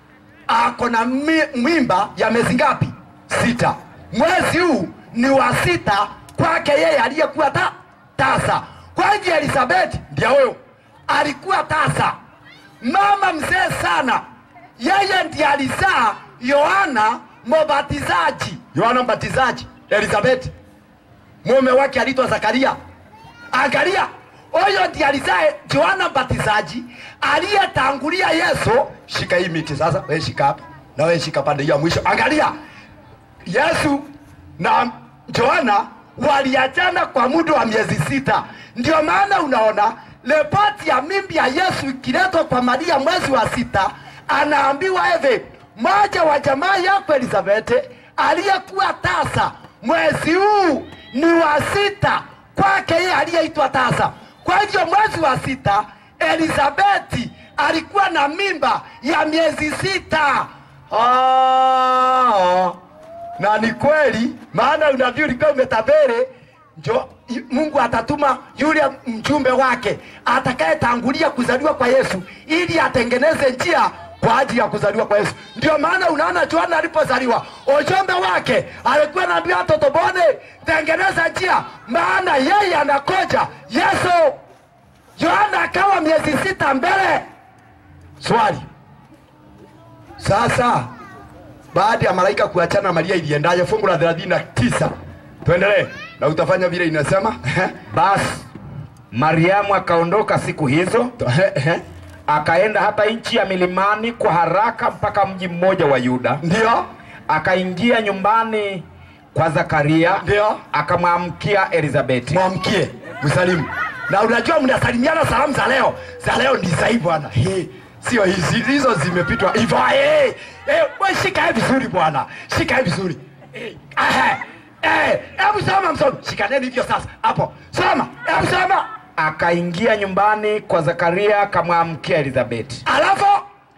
ako na mi- mimba ya miezi ngapi? Sita. Mwezi huu ni wa sita kwake yeye aliyekuwa ta, tasa. Kwa hivyo Elizabeti ndio huyo alikuwa tasa, mama mzee sana. Yeye ndiye alizaa Yohana Mbatizaji, Yohana Mbatizaji. Elizabeti mume wake aliitwa Zakaria. Angalia, huyo ndiye alizaa Yohana Mbatizaji aliyetangulia Yesu. Shika hii miti sasa, wewe shika hapa na wewe shika pande hiyo ya mwisho. Angalia, Yesu na Yohana waliachana kwa muda wa miezi sita. Ndio maana unaona ripoti ya mimbi ya Yesu ikiletwa kwa Maria mwezi wa sita, anaambiwa hivi, mmoja wa jamaa yako Elizabeth aliyekuwa tasa mwezi huu ni wa sita kwake yeye aliyeitwa tasa. Kwa hivyo mwezi wa sita Elizabeti alikuwa na mimba ya miezi sita. Ah, na ni kweli, maana unabii ulikuwa umetabiri njo i- Mungu atatuma yule mjumbe wake atakayetangulia kuzaliwa kwa Yesu ili atengeneze njia kwa ajili ya kuzaliwa kwa Yesu. Ndio maana unaona Yohana alipozaliwa ujumbe wake alikuwa anaambia watoto bone, tengeneza njia, maana yeye anakoja Yesu. Yohana akawa miezi sita mbele. Swali sasa, baada ya malaika kuachana na Maria iliendaje? Fungu la 39 tuendelee na utafanya vile inasema. basi mariamu akaondoka siku hizo akaenda hata nchi ya milimani kwa haraka mpaka mji mmoja wa yuda Ndio, akaingia nyumbani kwa zakaria Ndio. akamwamkia elizabeti mwamkie msalimu. Na unajua mnasalimiana salamu za leo, za leo ni za hii bwana. He, sio hizi hizo zimepitwa hivyo. Hey, hey, we shika hii vizuri bwana, shika hii vizuri. Hey, aha, eh, hebu soma msomi, shikaneni hivyo sasa hapo, soma, hebu soma, akaingia nyumbani kwa zakaria akamwamkia elizabeti alafu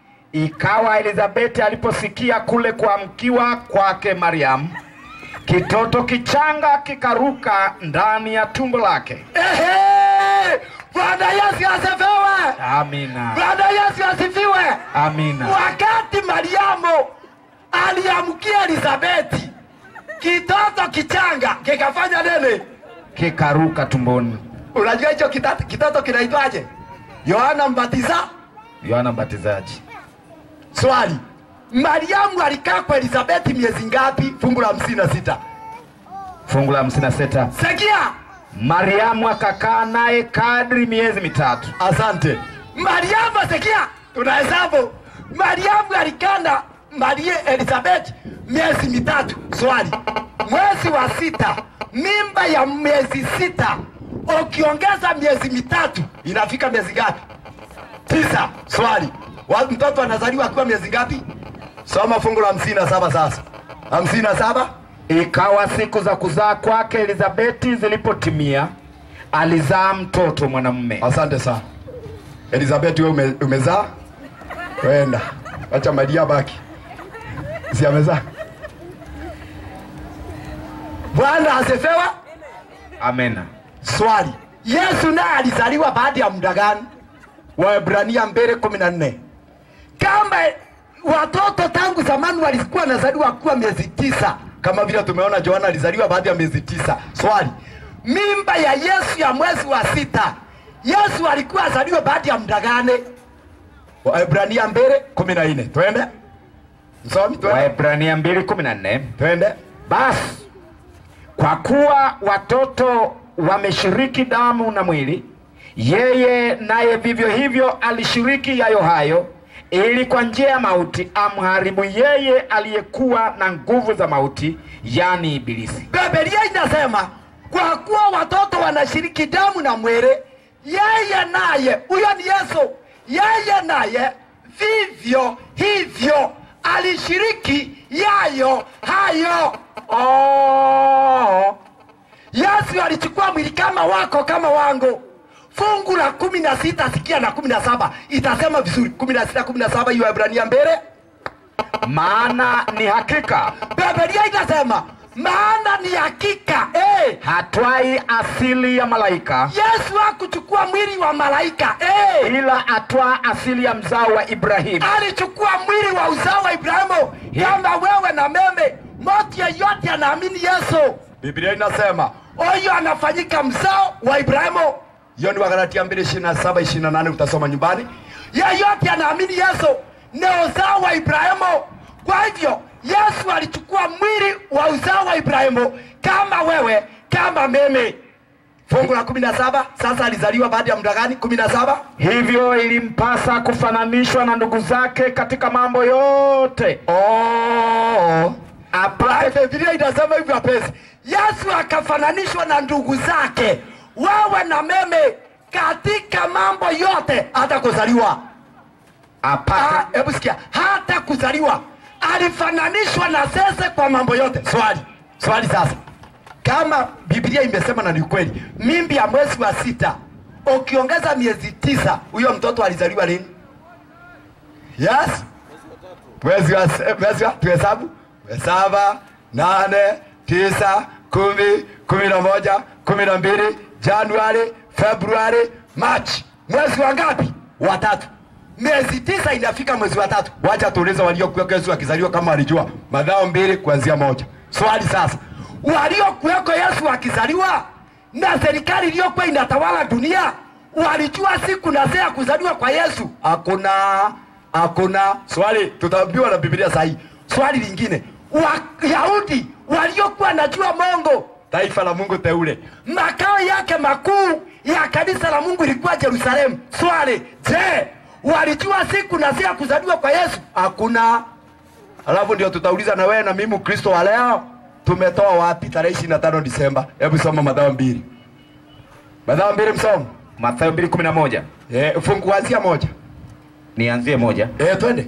ikawa elizabeti aliposikia kule kuamkiwa kwake mariamu kitoto kichanga kikaruka ndani ya tumbo lake ehe, Bwana Yesu asifiwe, amina Bwana Yesu asifiwe. amina Wakati Mariamu aliamkia Elizabeti, kitoto kichanga kikafanya nini? kikaruka tumboni Unajua hicho kita- kitoto kinaitwaje? Yohana Mbatiza. yohana mbatizaji Swali, Mariamu alikaa kwa Elizabeti miezi ngapi? Fungu la hamsini na sita. fungu la 56 Sikia, mariamu akakaa naye kadri miezi mitatu asante. Mariamu, sikia, tunahesabu. Mariamu alikaa na Maria Elizabeth miezi mitatu. Swali, mwezi wa sita, mimba ya miezi sita ukiongeza miezi mitatu inafika miezi ngapi? Tisa. Swali, wa mtoto anazaliwa akiwa miezi ngapi? Soma fungu la hamsini na saba sasa. hamsini na saba ikawa siku za kuzaa kwake elizabeti zilipotimia alizaa mtoto mwanamume Asante sana Elizabeth, wewe ume, umezaa wenda, acha Maria baki, si amezaa. Bwana asifiwe. amena Swali, Yesu naye alizaliwa baada ya muda gani? Waebrania mbele kumi na nne kama watoto tangu zamani walikuwa wanazaliwa kuwa miezi tisa kama vile tumeona Yohana alizaliwa baada ya miezi tisa. Swali, mimba ya Yesu ya mwezi wa sita, Yesu alikuwa azaliwe baada ya muda gani? Waebrania mbili kumi na nne. Twende msomi, twende Waebrania 2:14 twende. Basi kwa kuwa watoto wameshiriki damu na mwili, yeye naye vivyo hivyo alishiriki yayo hayo, ili kwa njia ya mauti amharibu yeye aliyekuwa na nguvu za mauti, yani Ibilisi. Biblia inasema kwa kuwa watoto wanashiriki damu na mwili, yeye naye, huyo ni Yesu, yeye naye vivyo hivyo alishiriki yayo hayo. Oh. Yesu alichukua mwili kama wako kama wangu. Fungu la kumi na sita sikia na kumi na saba itasema vizuri, kumi na sita kumi na saba hiyo Waebrania mbele Maana ni hakika Biblia inasema maana ni hakika eh, hatwai asili ya malaika, Yesu hakuchukua mwili wa malaika eh, ila atwaa asili ya mzao wa Ibrahimu. alichukua mwili wa uzao wa Ibrahimu kama wewe na meme. Mtu yeyote anaamini Yesu, Biblia inasema huyo anafanyika mzao wa Ibrahimu. Hiyo ni Wagalatia 2:27 28, utasoma nyumbani. Yeyote anaamini Yesu ni uzao wa Ibrahimu. Kwa hivyo Yesu alichukua mwili wa uzao wa Ibrahimu kama wewe, kama mimi. Fungu la 17, sasa alizaliwa baada ya muda gani? 17 Hivyo ilimpasa kufananishwa na ndugu zake katika mambo yote, Oh. apate Biblia inasema hivyo wapenzi. Yesu akafananishwa na ndugu zake, wewe na meme, katika mambo yote, hata kuzaliwa. apate Ah, Hebu sikia, hata kuzaliwa alifananishwa na sese kwa mambo yote. Swali, swali sasa, kama Biblia imesema na ni ukweli, mimbi ya mwezi wa sita ukiongeza miezi tisa, huyo mtoto alizaliwa lini? Yes, mwezi wa mwezi wa tuhesabu saba, nane, tisa, kumi, kumi na moja, kumi na mbili, Januari, Februari, Machi. Mwezi wa ngapi? Watatu. Miezi tisa inafika mwezi wa tatu. Wacha tuulize waliokuweko Yesu akizaliwa kama walijua. Madhao mbili kuanzia moja. Swali sasa, waliokuweko Yesu akizaliwa na serikali iliyokuwa inatawala dunia walijua siku na saa ya kuzaliwa kwa Yesu? Hakuna, hakuna. Swali tutaambiwa na Biblia sahihi. Swali lingine, Wayahudi waliokuwa najua Mungu, taifa la Mungu teule, makao yake makuu ya kanisa la Mungu ilikuwa Yerusalemu. Swali, je, walijua siku na saa ya kuzaliwa kwa Yesu? Hakuna. Alafu ndio tutauliza na wewe na mimi Mkristo wa leo tumetoa wapi tarehe 25 Disemba? Hebu soma Mathayo mbili. Mathayo mbili msomo. Mathayo 2:11. Eh, fungu kuanzia moja. Nianzie moja. Eh, twende.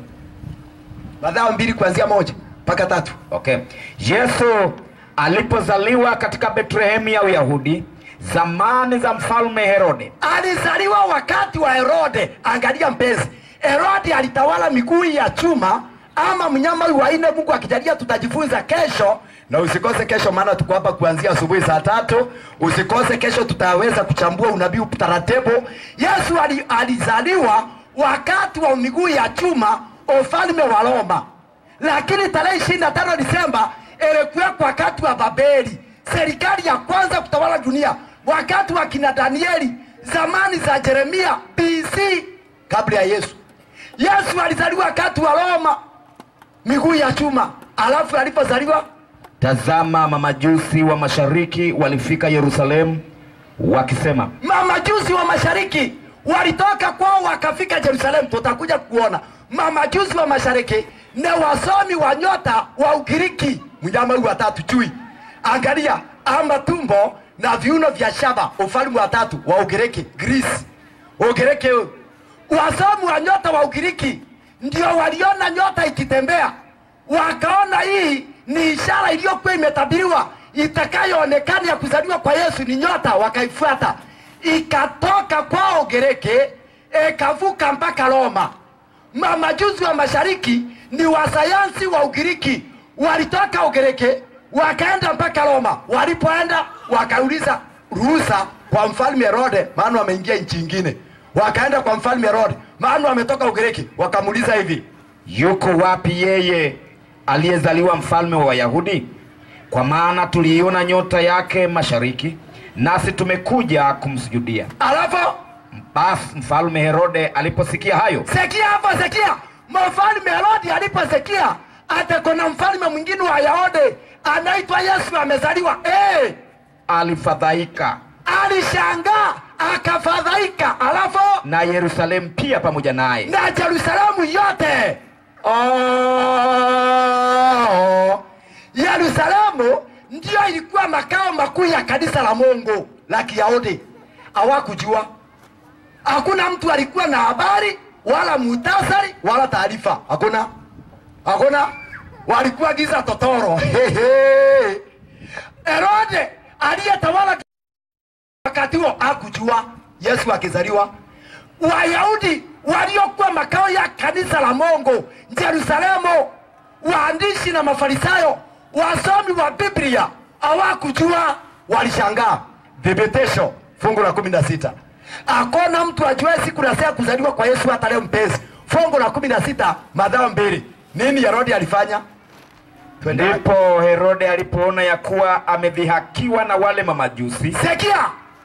Mathayo mbili kuanzia moja mpaka tatu. Okay. Yesu alipozaliwa katika Betlehemu ya Uyahudi zamani za mfalme Herode, Alizaliwa wakati wa Herode. Angalia mpenzi, Herode alitawala miguu ya chuma ama mnyama huyu wa nne. Mungu akijalia tutajifunza kesho, na usikose kesho, maana tuko hapa kuanzia asubuhi saa tatu. Usikose kesho, tutaweza kuchambua unabii taratibu. Yesu ali, alizaliwa wakati wa miguu ya chuma, ufalme wa Roma, lakini tarehe ishirini na tano Disemba ilikuwekwa wakati wa Babeli, serikali ya kwanza kutawala dunia, wakati wa kina Danieli, zamani za Yeremia BC, kabla ya Yesu. Yesu alizaliwa wakati wa Roma, miguu ya chuma. Alafu alipozaliwa tazama, mamajusi wa mashariki walifika Yerusalemu wakisema, mamajusi wa mashariki walitoka kwao wakafika Yerusalemu. Tutakuja kuona mamajusi wa mashariki ni wasomi wa nyota wa Ugiriki, mnyama huyu watatu chui. Angalia ama tumbo na viuno vya shaba, ufalme wa tatu wa Ugiriki, Greece. Ugiriki huu. wasomi wa nyota wa Ugiriki ndio waliona nyota ikitembea, wakaona hii ni ishara iliyokuwa imetabiriwa itakayoonekana ya kuzaliwa kwa Yesu ni nyota, wakaifuata ikatoka kwao Ugiriki ikavuka mpaka Roma. Mamajuzi wa mashariki ni wasayansi wa Ugiriki, walitoka Ugiriki wakaenda mpaka Roma. Walipoenda wakauliza ruhusa kwa mfalme Herode, maana wameingia nchi ingine. wakaenda kwa mfalme Herode, maana wametoka Ugiriki, wakamuuliza hivi, yuko wapi yeye aliyezaliwa mfalme wa Wayahudi? Kwa maana tuliiona nyota yake mashariki, nasi tumekuja kumsujudia. alafu Basi mfalme Herode aliposikia hayo, sikia hapo, sikia mfalme Herode aliposikia ate kuna mfalme mwingine wa Yahudi anaitwa Yesu amezaliwa, eh, alifadhaika alishangaa akafadhaika, alafu na Yerusalemu pia pamoja naye. na Yerusalemu yote. Oh, Yerusalemu ndiyo ilikuwa makao makuu ya kanisa la Mungu la Kiyahudi. Hawakujua, hakuna mtu alikuwa na habari wala muhtasari wala taarifa, hakuna, hakuna. Walikuwa giza totoro. Hehe. Herode aliyetawala wakati huo hakujua Yesu akizaliwa. Wayahudi waliokuwa makao ya kanisa la Mungu Yerusalemu, waandishi na Mafarisayo, wasomi wa Biblia hawakujua, walishangaa. Thibitisho fungu la kumi na sita hakuna mtu ajue siku na saa kuzaliwa kwa Yesu hata leo. Mpenzi, fungu la kumi na sita Mathayo mbili. Nini Herode alifanya? Twende. Ndipo Herode alipoona ya kuwa amedhihakiwa na wale mamajusi, Sikia,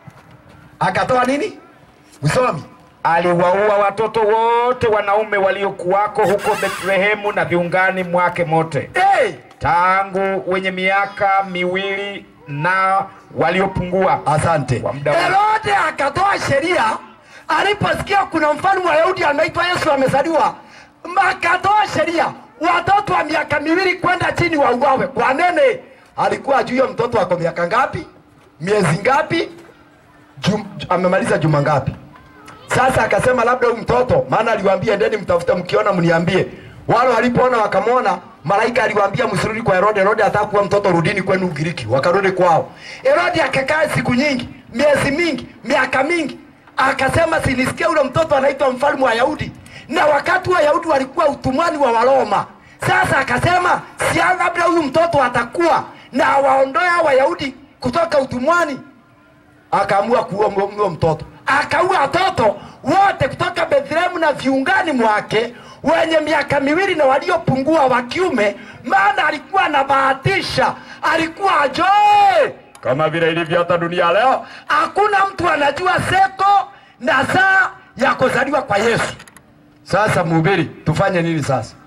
akatoa nini? Usomi aliwaua watoto wote wanaume waliokuwako huko Bethlehemu na viungani mwake mote, hey! tangu wenye miaka miwili na waliopungua. Asante. Kwa muda wa- Herode akatoa sheria aliposikia kuna mfalme wa Yahudi anaitwa Yesu amezaliwa, akatoa sheria watoto wa miaka miwili kwenda chini wauawe. Kwa nene alikuwa ajui huyo mtoto wako miaka ngapi, miezi ngapi, jum, amemaliza juma ngapi? Sasa akasema labda huyu mtoto, maana aliwaambia endeni mtafute, mkiona mniambie. Wale walipoona wakamwona, malaika aliwaambia msirudi kwa Herode. Herode ataka kuwa mtoto, rudini kwenu Ugiriki. Wakarudi kwao. Herode akakaa siku nyingi, miezi mingi, miaka mingi, akasema sinisikia ule mtoto anaitwa mfalme wa Yahudi, na wakati wa Yahudi walikuwa utumwani wa Waroma. Sasa akasema si labda huyu mtoto atakuwa na awaondoe hao Wayahudi kutoka utumwani akaamua kuua mlo- mlo mtoto, akaua watoto wote kutoka Bethlehemu na viungani mwake wenye miaka miwili na waliopungua wa kiume, maana alikuwa anabahatisha, alikuwa ajoe kama vile ilivyo hata dunia leo. Hakuna mtu anajua seko na saa ya kuzaliwa kwa Yesu. Sasa mhubiri, tufanye nini sasa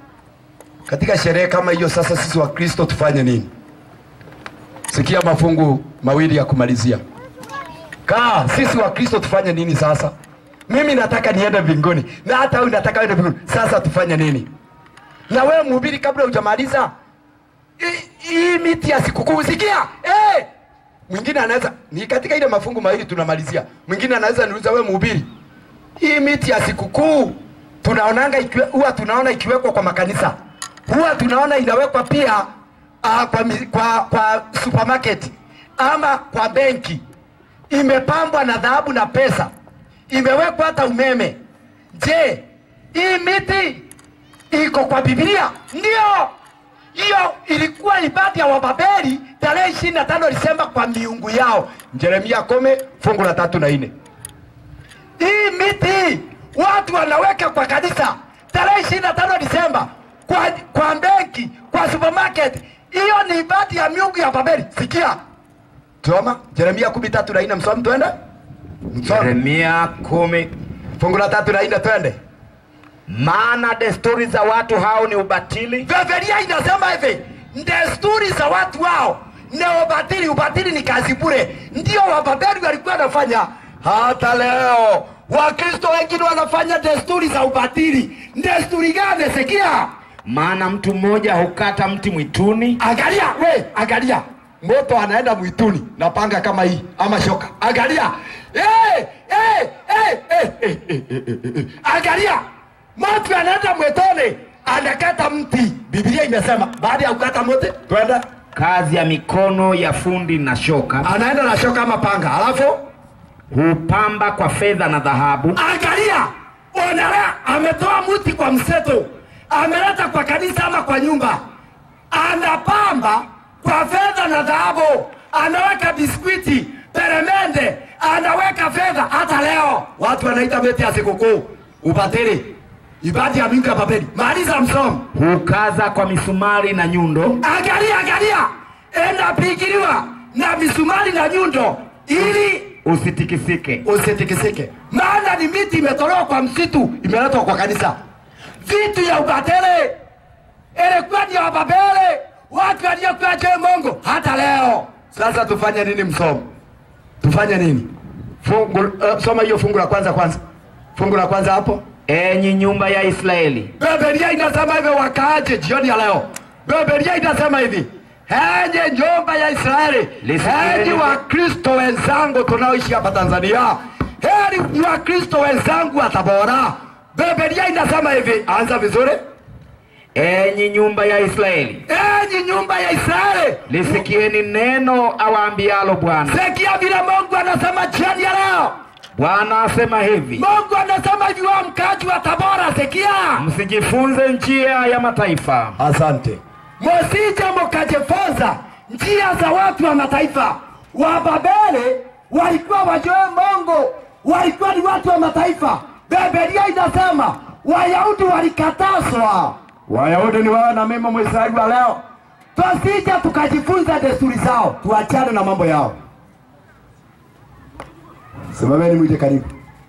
katika sherehe kama hiyo? Sasa sisi Wakristo tufanye nini? Sikia mafungu mawili ya kumalizia. Kaa, sisi wa Kristo tufanye nini sasa? Mimi nataka niende mbinguni na hata wewe nataka uende mbinguni. Sasa tufanye nini? Na wewe mhubiri, kabla hujamaliza hii- hii miti ya sikukuu, sikia eh, mwingine anaweza ni katika ile mafungu mawili tunamalizia. Mwingine anaweza niuliza, wewe mhubiri, hii miti ya sikukuu tunaonanga ikiwe, huwa tunaona ikiwekwa kwa makanisa, huwa tunaona inawekwa pia uh, kwa, mi- kwa, kwa supermarket ama kwa benki, imepambwa na dhahabu na pesa, imewekwa hata umeme. Je, hii miti iko kwa Biblia? Ndio, hiyo ilikuwa ibada ya Wababeli tarehe ishirini na tano Disemba kwa miungu yao. Yeremia kome fungu la tatu na nne. Hii miti watu wanaweka kwa kanisa tarehe ishirini na tano Disemba kwa, kwa benki, kwa supermarket. Hiyo ni ibada ya miungu ya Babeli. Sikia, soma Yeremia kumi tatu na nne. Msomi, twende msomi Yeremia kumi. fungu la tatu na nne, twende. Maana desturi za watu hao ni ubatili, Biblia inasema hivi, desturi za watu wao ni ubatili. Ubatili ni kazi bure, ndio Wababeli walikuwa wanafanya. Hata leo Wakristo wengine wanafanya desturi za ubatili. Desturi gani? Sikia, maana mtu mmoja hukata mti mwituni, angalia we, angalia moto anaenda mwituni na panga kama hii ama shoka, angalia hey, hey, hey, hey, hey, hey, hey, hey. Angalia mtu anaenda mwituni anakata mti. Biblia imesema baada ya kukata mti twende, kazi ya mikono ya fundi na shoka, anaenda na shoka ama panga, alafu hupamba kwa fedha na dhahabu, angalia, onelea, ametoa mti kwa mseto, ameleta kwa kanisa ama kwa nyumba, anapamba kwa fedha na dhahabu, anaweka biskwiti, peremende, anaweka fedha. Hata leo watu wanaita meti ya sikukuu ubatili, ibada ya Mungu ya Babeli. Maliza msomo. hukaza kwa misumari na nyundo Angalia, angalia, inapigiliwa na misumari na nyundo ili usitikisike. usitikisike, maana ni miti imetolewa kwa msitu, imeletwa kwa kanisa. Vitu ya ubatele ilikuwa ni ya Wababele, watu waliokuwa juu Mungu hata leo. Sasa tufanye nini? Msomo, tufanye nini? Fungu, uh, soma hiyo fungu la kwanza kwanza, fungu la kwanza hapo. Enyi nyumba ya Israeli, Biblia inasema hivi, wakaaje jioni ya leo? Biblia inasema hivi, enye nyumba ya Israeli, Lisikieni. enyi Wakristo wenzangu tunaoishi hapa Tanzania, heri Wakristo wenzangu wa Tabora. Biblia inasema hivi, anza vizuri, enyi nyumba ya Israeli, enyi nyumba ya Israeli, lisikieni neno awaambialo Bwana. sikia vile Mungu anasema jioni ya leo. Bwana asema hivi, Mungu anasema hivi, wa mkaji wa Tabora, sikia msijifunze njia ya mataifa, Asante. Msije mkajifunza njia za watu wa mataifa. Wababeli walikuwa wajue Mungu, walikuwa ni watu wa mataifa. Biblia inasema Wayahudi walikatazwa. Wayahudi ni wewe na mimi Mwisraeli wa leo, tusije tukajifunza desturi zao, tuachane na mambo yao. Simameni mwite karibu.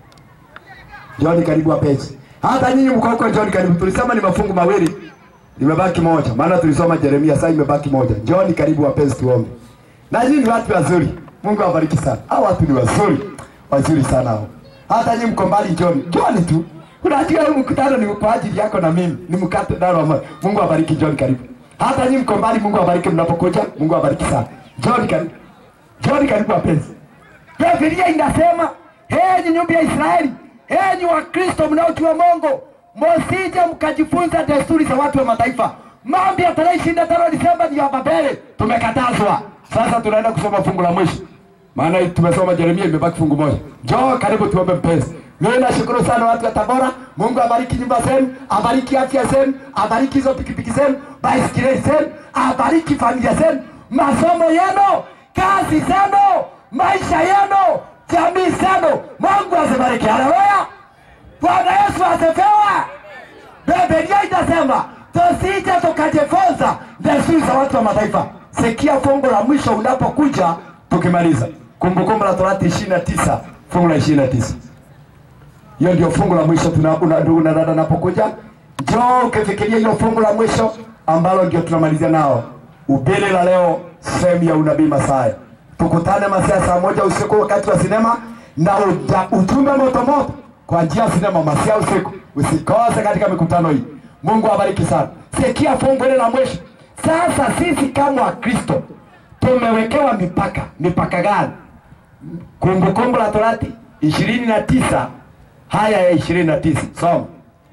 John karibu wapenzi. Hata nyinyi mko huko John karibu. Tulisema ni mafungu mawili. Imebaki moja. Maana tulisoma Yeremia sasa imebaki moja. John karibu wapenzi tuombe. Na nyinyi ni watu wazuri. Mungu awabariki sana. Hao watu ni wazuri. Wazuri sana hao. Hata nyinyi mko mbali John. John tu. Unajua huu mkutano ni kwa ajili yako na mimi. Ni mkate daro wa Mungu. Mungu awabariki John karibu. Hata nyinyi mko mbali Mungu awabariki mnapokuja. Mungu awabariki sana. John karibu. John karibu wapenzi. Biblia inasema enyi nyumba ya Israeli, enyi Wakristo mnaojua Mungu, msije mkajifunza desturi za watu wa mataifa. Mambo ya tarehe ishirini na tano Disemba ni ya Babeli, tumekatazwa. Sasa tunaenda kusoma fungu la mwisho, maana tumesoma Yeremia, imebaki fungu moja. Njoo karibu tuombe mpenzi. Mimi nashukuru sana watu wa Tabora. Mungu abariki nyumba zenu, abariki afya zenu, abariki hizo pikipiki zenu, baisikeli zenu, abariki familia zenu, masomo yenu, kazi zenu, maisha yenu, jamii zenu. Mungu azibariki. Haleluya! Bwana Yesu asifiwe. Biblia inasema tusije tukajifunza desturi za watu wa mataifa. Sikia fungu la mwisho unapokuja, tukimaliza Kumbukumbu la Torati ishirini na tisa fungu la ishirini na tisa hiyo ndio fungu la mwisho tuna una- ndugu na dada napokuja, njoo ukifikiria hilo fungu la mwisho ambalo ndio tunamalizia nao ubili la leo, sehemu ya unabii Masaya. Tukutane masaa saa moja usiku wakati wa sinema na uja, ujumbe moto moto kwa njia ya sinema masaa usiku. Usikose katika mikutano hii. Mungu awabariki sana. Sikia fungu hili la mwisho. Sasa sisi kama Wakristo tumewekewa mipaka. Mipaka gani? Kumbukumbu la Torati ishirini na tisa haya ya ishirini na tisa soma.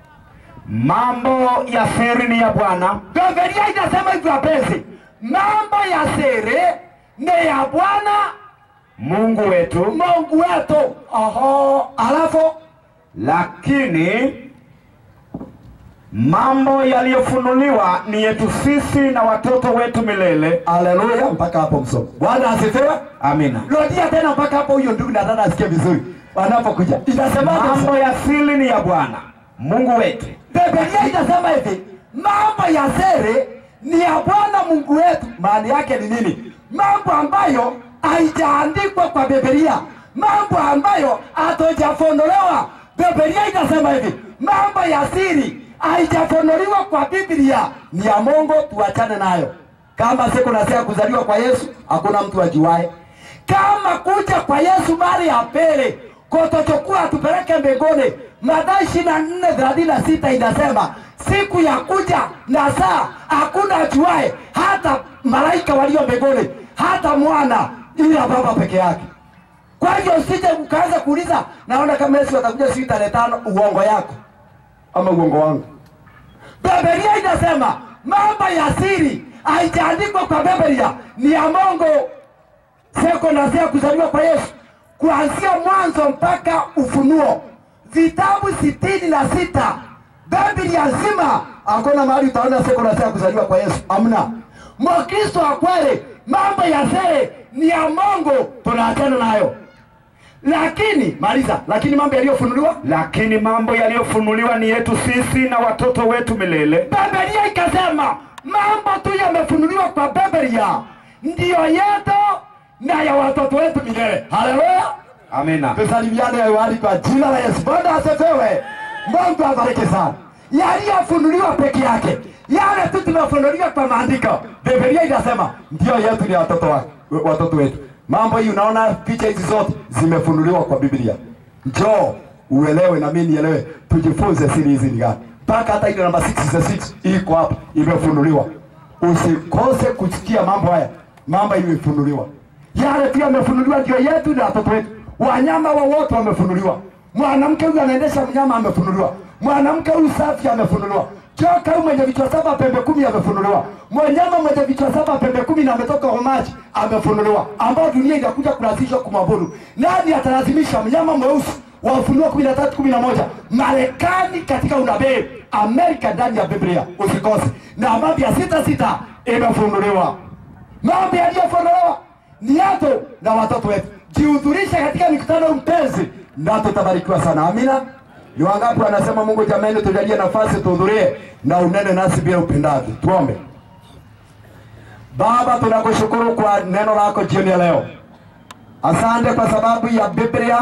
mambo ya siri ni ya Bwana, Biblia inasema hivyo wapenzi, mambo ya siri ni ya Bwana Mungu wetu, Mungu wetu. Oho, alafu lakini mambo yaliyofunuliwa ni yetu sisi na watoto wetu milele. haleluya, mpaka hapo msomo. Bwana asifiwe. Amina. Rudia tena mpaka hapo, huyo ndugu na dada asikie vizuri wanapokuja. Inasemaje? Mambo ya siri ni ya Bwana Mungu wetu, Biblia inasema hivi, mambo ya siri ni ya Bwana Mungu wetu. Maana yake ni nini? Mambo ambayo haijaandikwa kwa Biblia, mambo ambayo hatujafunuliwa. Biblia inasema hivi, mambo ya siri haijafunuliwa kwa Biblia, ni ya Mungu, tuachane nayo. Kama siku na saa kuzaliwa kwa Yesu, hakuna mtu ajuaye kama kuja kwa Yesu mara ya pili kutochukua tupeleke mbinguni. Mathayo ishirini na nne thelathini na sita inasema siku ya kuja na saa hakuna ajuaye, hata malaika walio mbinguni, hata mwana, ila Baba peke yake. Kwa hivyo usije ukaanza kuuliza, naona kama Yesu atakuja siku tarehe tano, uongo yako ama uongo wangu. Biblia inasema mambo ya siri haijaandikwa kwa Biblia, ni ya Mungu seko na sea kuzaliwa kwa Yesu kuanzia mwanzo mpaka Ufunuo, vitabu sitini na sita Biblia nzima, hakuna mahali utaona seko na sea kuzaliwa kwa Yesu, hamna. Mkristo wa kweli, mambo ya siri ni ya Mungu, tunaachana nayo. lakini maliza lakini mambo yaliyofunuliwa lakini mambo yaliyofunuliwa ni yetu sisi na watoto wetu milele Biblia ikasema mambo tu yamefunuliwa kwa Biblia ndiyo yetu na ya watoto wetu milele. Haleluya! amina Tusalimiane hewani kwa jina la Yesu. Bwana asifiwe. Mungu abariki sana. Yaliyofunuliwa peke yake, yale tu tumefunuliwa kwa maandiko, Biblia inasema ndio yetu ni watoto wa, watoto wetu. Mambo hii unaona, picha hizi zote zimefunuliwa kwa Biblia. Njoo uelewe na mimi nielewe, tujifunze siri hizi ni gani, mpaka hata ile namba 66 iko hapa, imefunuliwa. Usikose kusikia mambo haya, mambo imefunuliwa yale tu yamefunuliwa ndio yetu na watoto wetu. Wanyama wowote wamefunuliwa. Mwanamke huyu anaendesha mnyama amefunuliwa. Mwanamke huyu safi amefunuliwa. Joka huyu mwenye vichwa saba pembe kumi amefunuliwa. Mnyama mwenye vichwa saba pembe kumi na ametoka Homaji amefunuliwa, ambao dunia inakuja kulazishwa kumwabudu. Nani atalazimisha mnyama mweusi wa Ufunuo kumi na tatu kumi na moja Marekani katika unabii, Amerika ndani ya Biblia, usikose. Na mambo ya sita sita imefunuliwa mambo yaliyofunuliwa ni yetu na watoto wetu. Jihudhurishe katika mikutano mpenzi, na tutabarikiwa sana. Amina. Ni wangapi wanasema Mungu, jamani, tujalie nafasi tuhudhurie na unene nasi bila upendavyo. Tuombe. Baba, tunakushukuru kwa neno lako jioni ya leo. Asante kwa sababu ya Biblia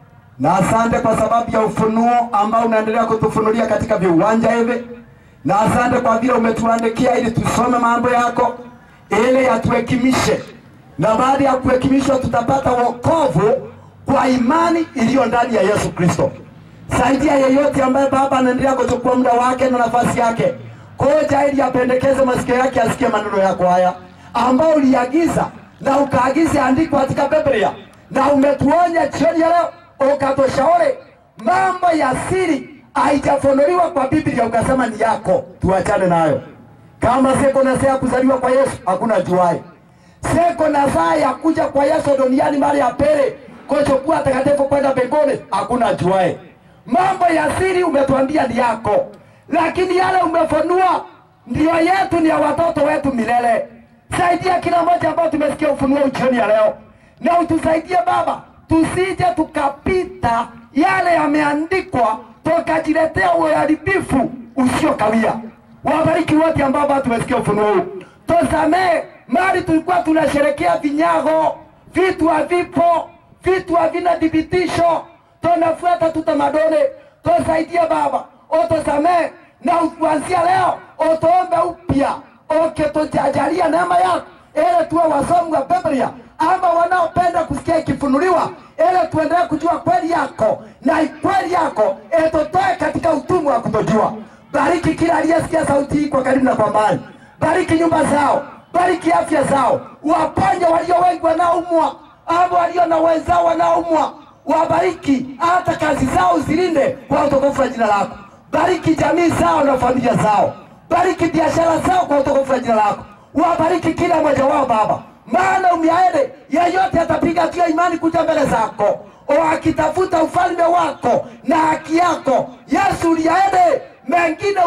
na asante kwa sababu ya ufunuo ambao unaendelea kutufunulia katika viwanja hivi, na asante kwa vile umetuandikia ili tusome mambo yako ili yatuhekimishe, na baada ya kuhekimishwa tutapata wokovu kwa imani iliyo ndani ya Yesu Kristo. Saidia yeyote ambaye Baba anaendelea kuchukua muda wake na nafasi yake koja, ili apendekeze masikio yake asikie maneno yako haya ambao uliagiza na ukaagiza andiko katika Biblia, na umetuonya jioni ya leo ukatushauri mambo ya siri haijafunuliwa kwa Biblia, ukasema ni yako, tuachane nayo. Kama siko na saa ya kuzaliwa kwa Yesu hakuna juai, siko na saa ya kuja kwa Yesu duniani mara ya pili kuchukua takatifu kwenda mbinguni hakuna juai. Mambo ya siri umetuambia ni yako, lakini yale umefunua ndio yetu, ni ya watoto wetu milele. Saidia kila mmoja ambao tumesikia ufunuo jioni ya leo, na utusaidie Baba, tusije tukapita yale yameandikwa tukajiletea uharibifu usiokawia. Wabariki wote ambao bado tumesikia ufunuo huu, tusamee mali tulikuwa tunasherekea vinyago, vitu havipo, vitu havina thibitisho, tunafuata tutamaduni. Tusaidie Baba, utusamee na kuanzia leo utuombe upya, ukitujajalia neema yako ili tuwe wasomi wa Biblia ama wanaopenda kusikia ikifunuliwa, ili tuendelee kujua kweli yako na kweli yako itutoe katika utumwa wa kutojua. Bariki kila aliyesikia sauti hii kwa karibu na kwa mbali, bariki nyumba zao, bariki afya zao, waponye walio wengi wanaoumwa ama walio na wenzao wanaoumwa, wabariki hata kazi zao zilinde kwa utukufu wa jina lako. Bariki jamii zao na familia zao, bariki biashara zao kwa utukufu wa jina lako. Wabariki kila mmoja wao Baba, maana umiaede yeyote atapiga hatua ya imani kuja mbele zako akitafuta ufalme wako na haki yako. Yesu uliaede mengine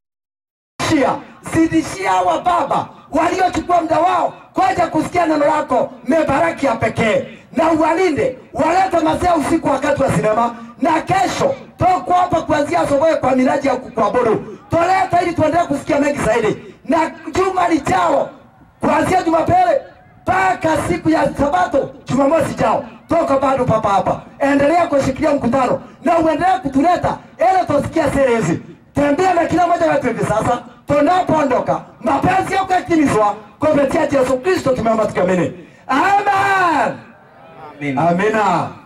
utashia zidishia hawa Baba waliochukua muda wao kwaja kusikia neno lako, mebaraki ya pekee na uwalinde, walete mazee usiku wakati wa sinema, na kesho toko hapa kuanzia asubuhi kwa miraji ya kuabudu, toleta ili tuendelee kusikia mengi zaidi, na juma lijao kuanzia Jumapili mpaka siku ya Sabato Jumamosi jao, toka bado papa hapa, endelea kushikilia mkutano na uendelee kutuleta ili tusikia siri hizi. Tembea na kila mmoja wetu hivi sasa, tunapoondoka mapenzi yako yatimizwa kupitia Yesu Kristo, tumeomba tukiamini, amen. Amina. Amina.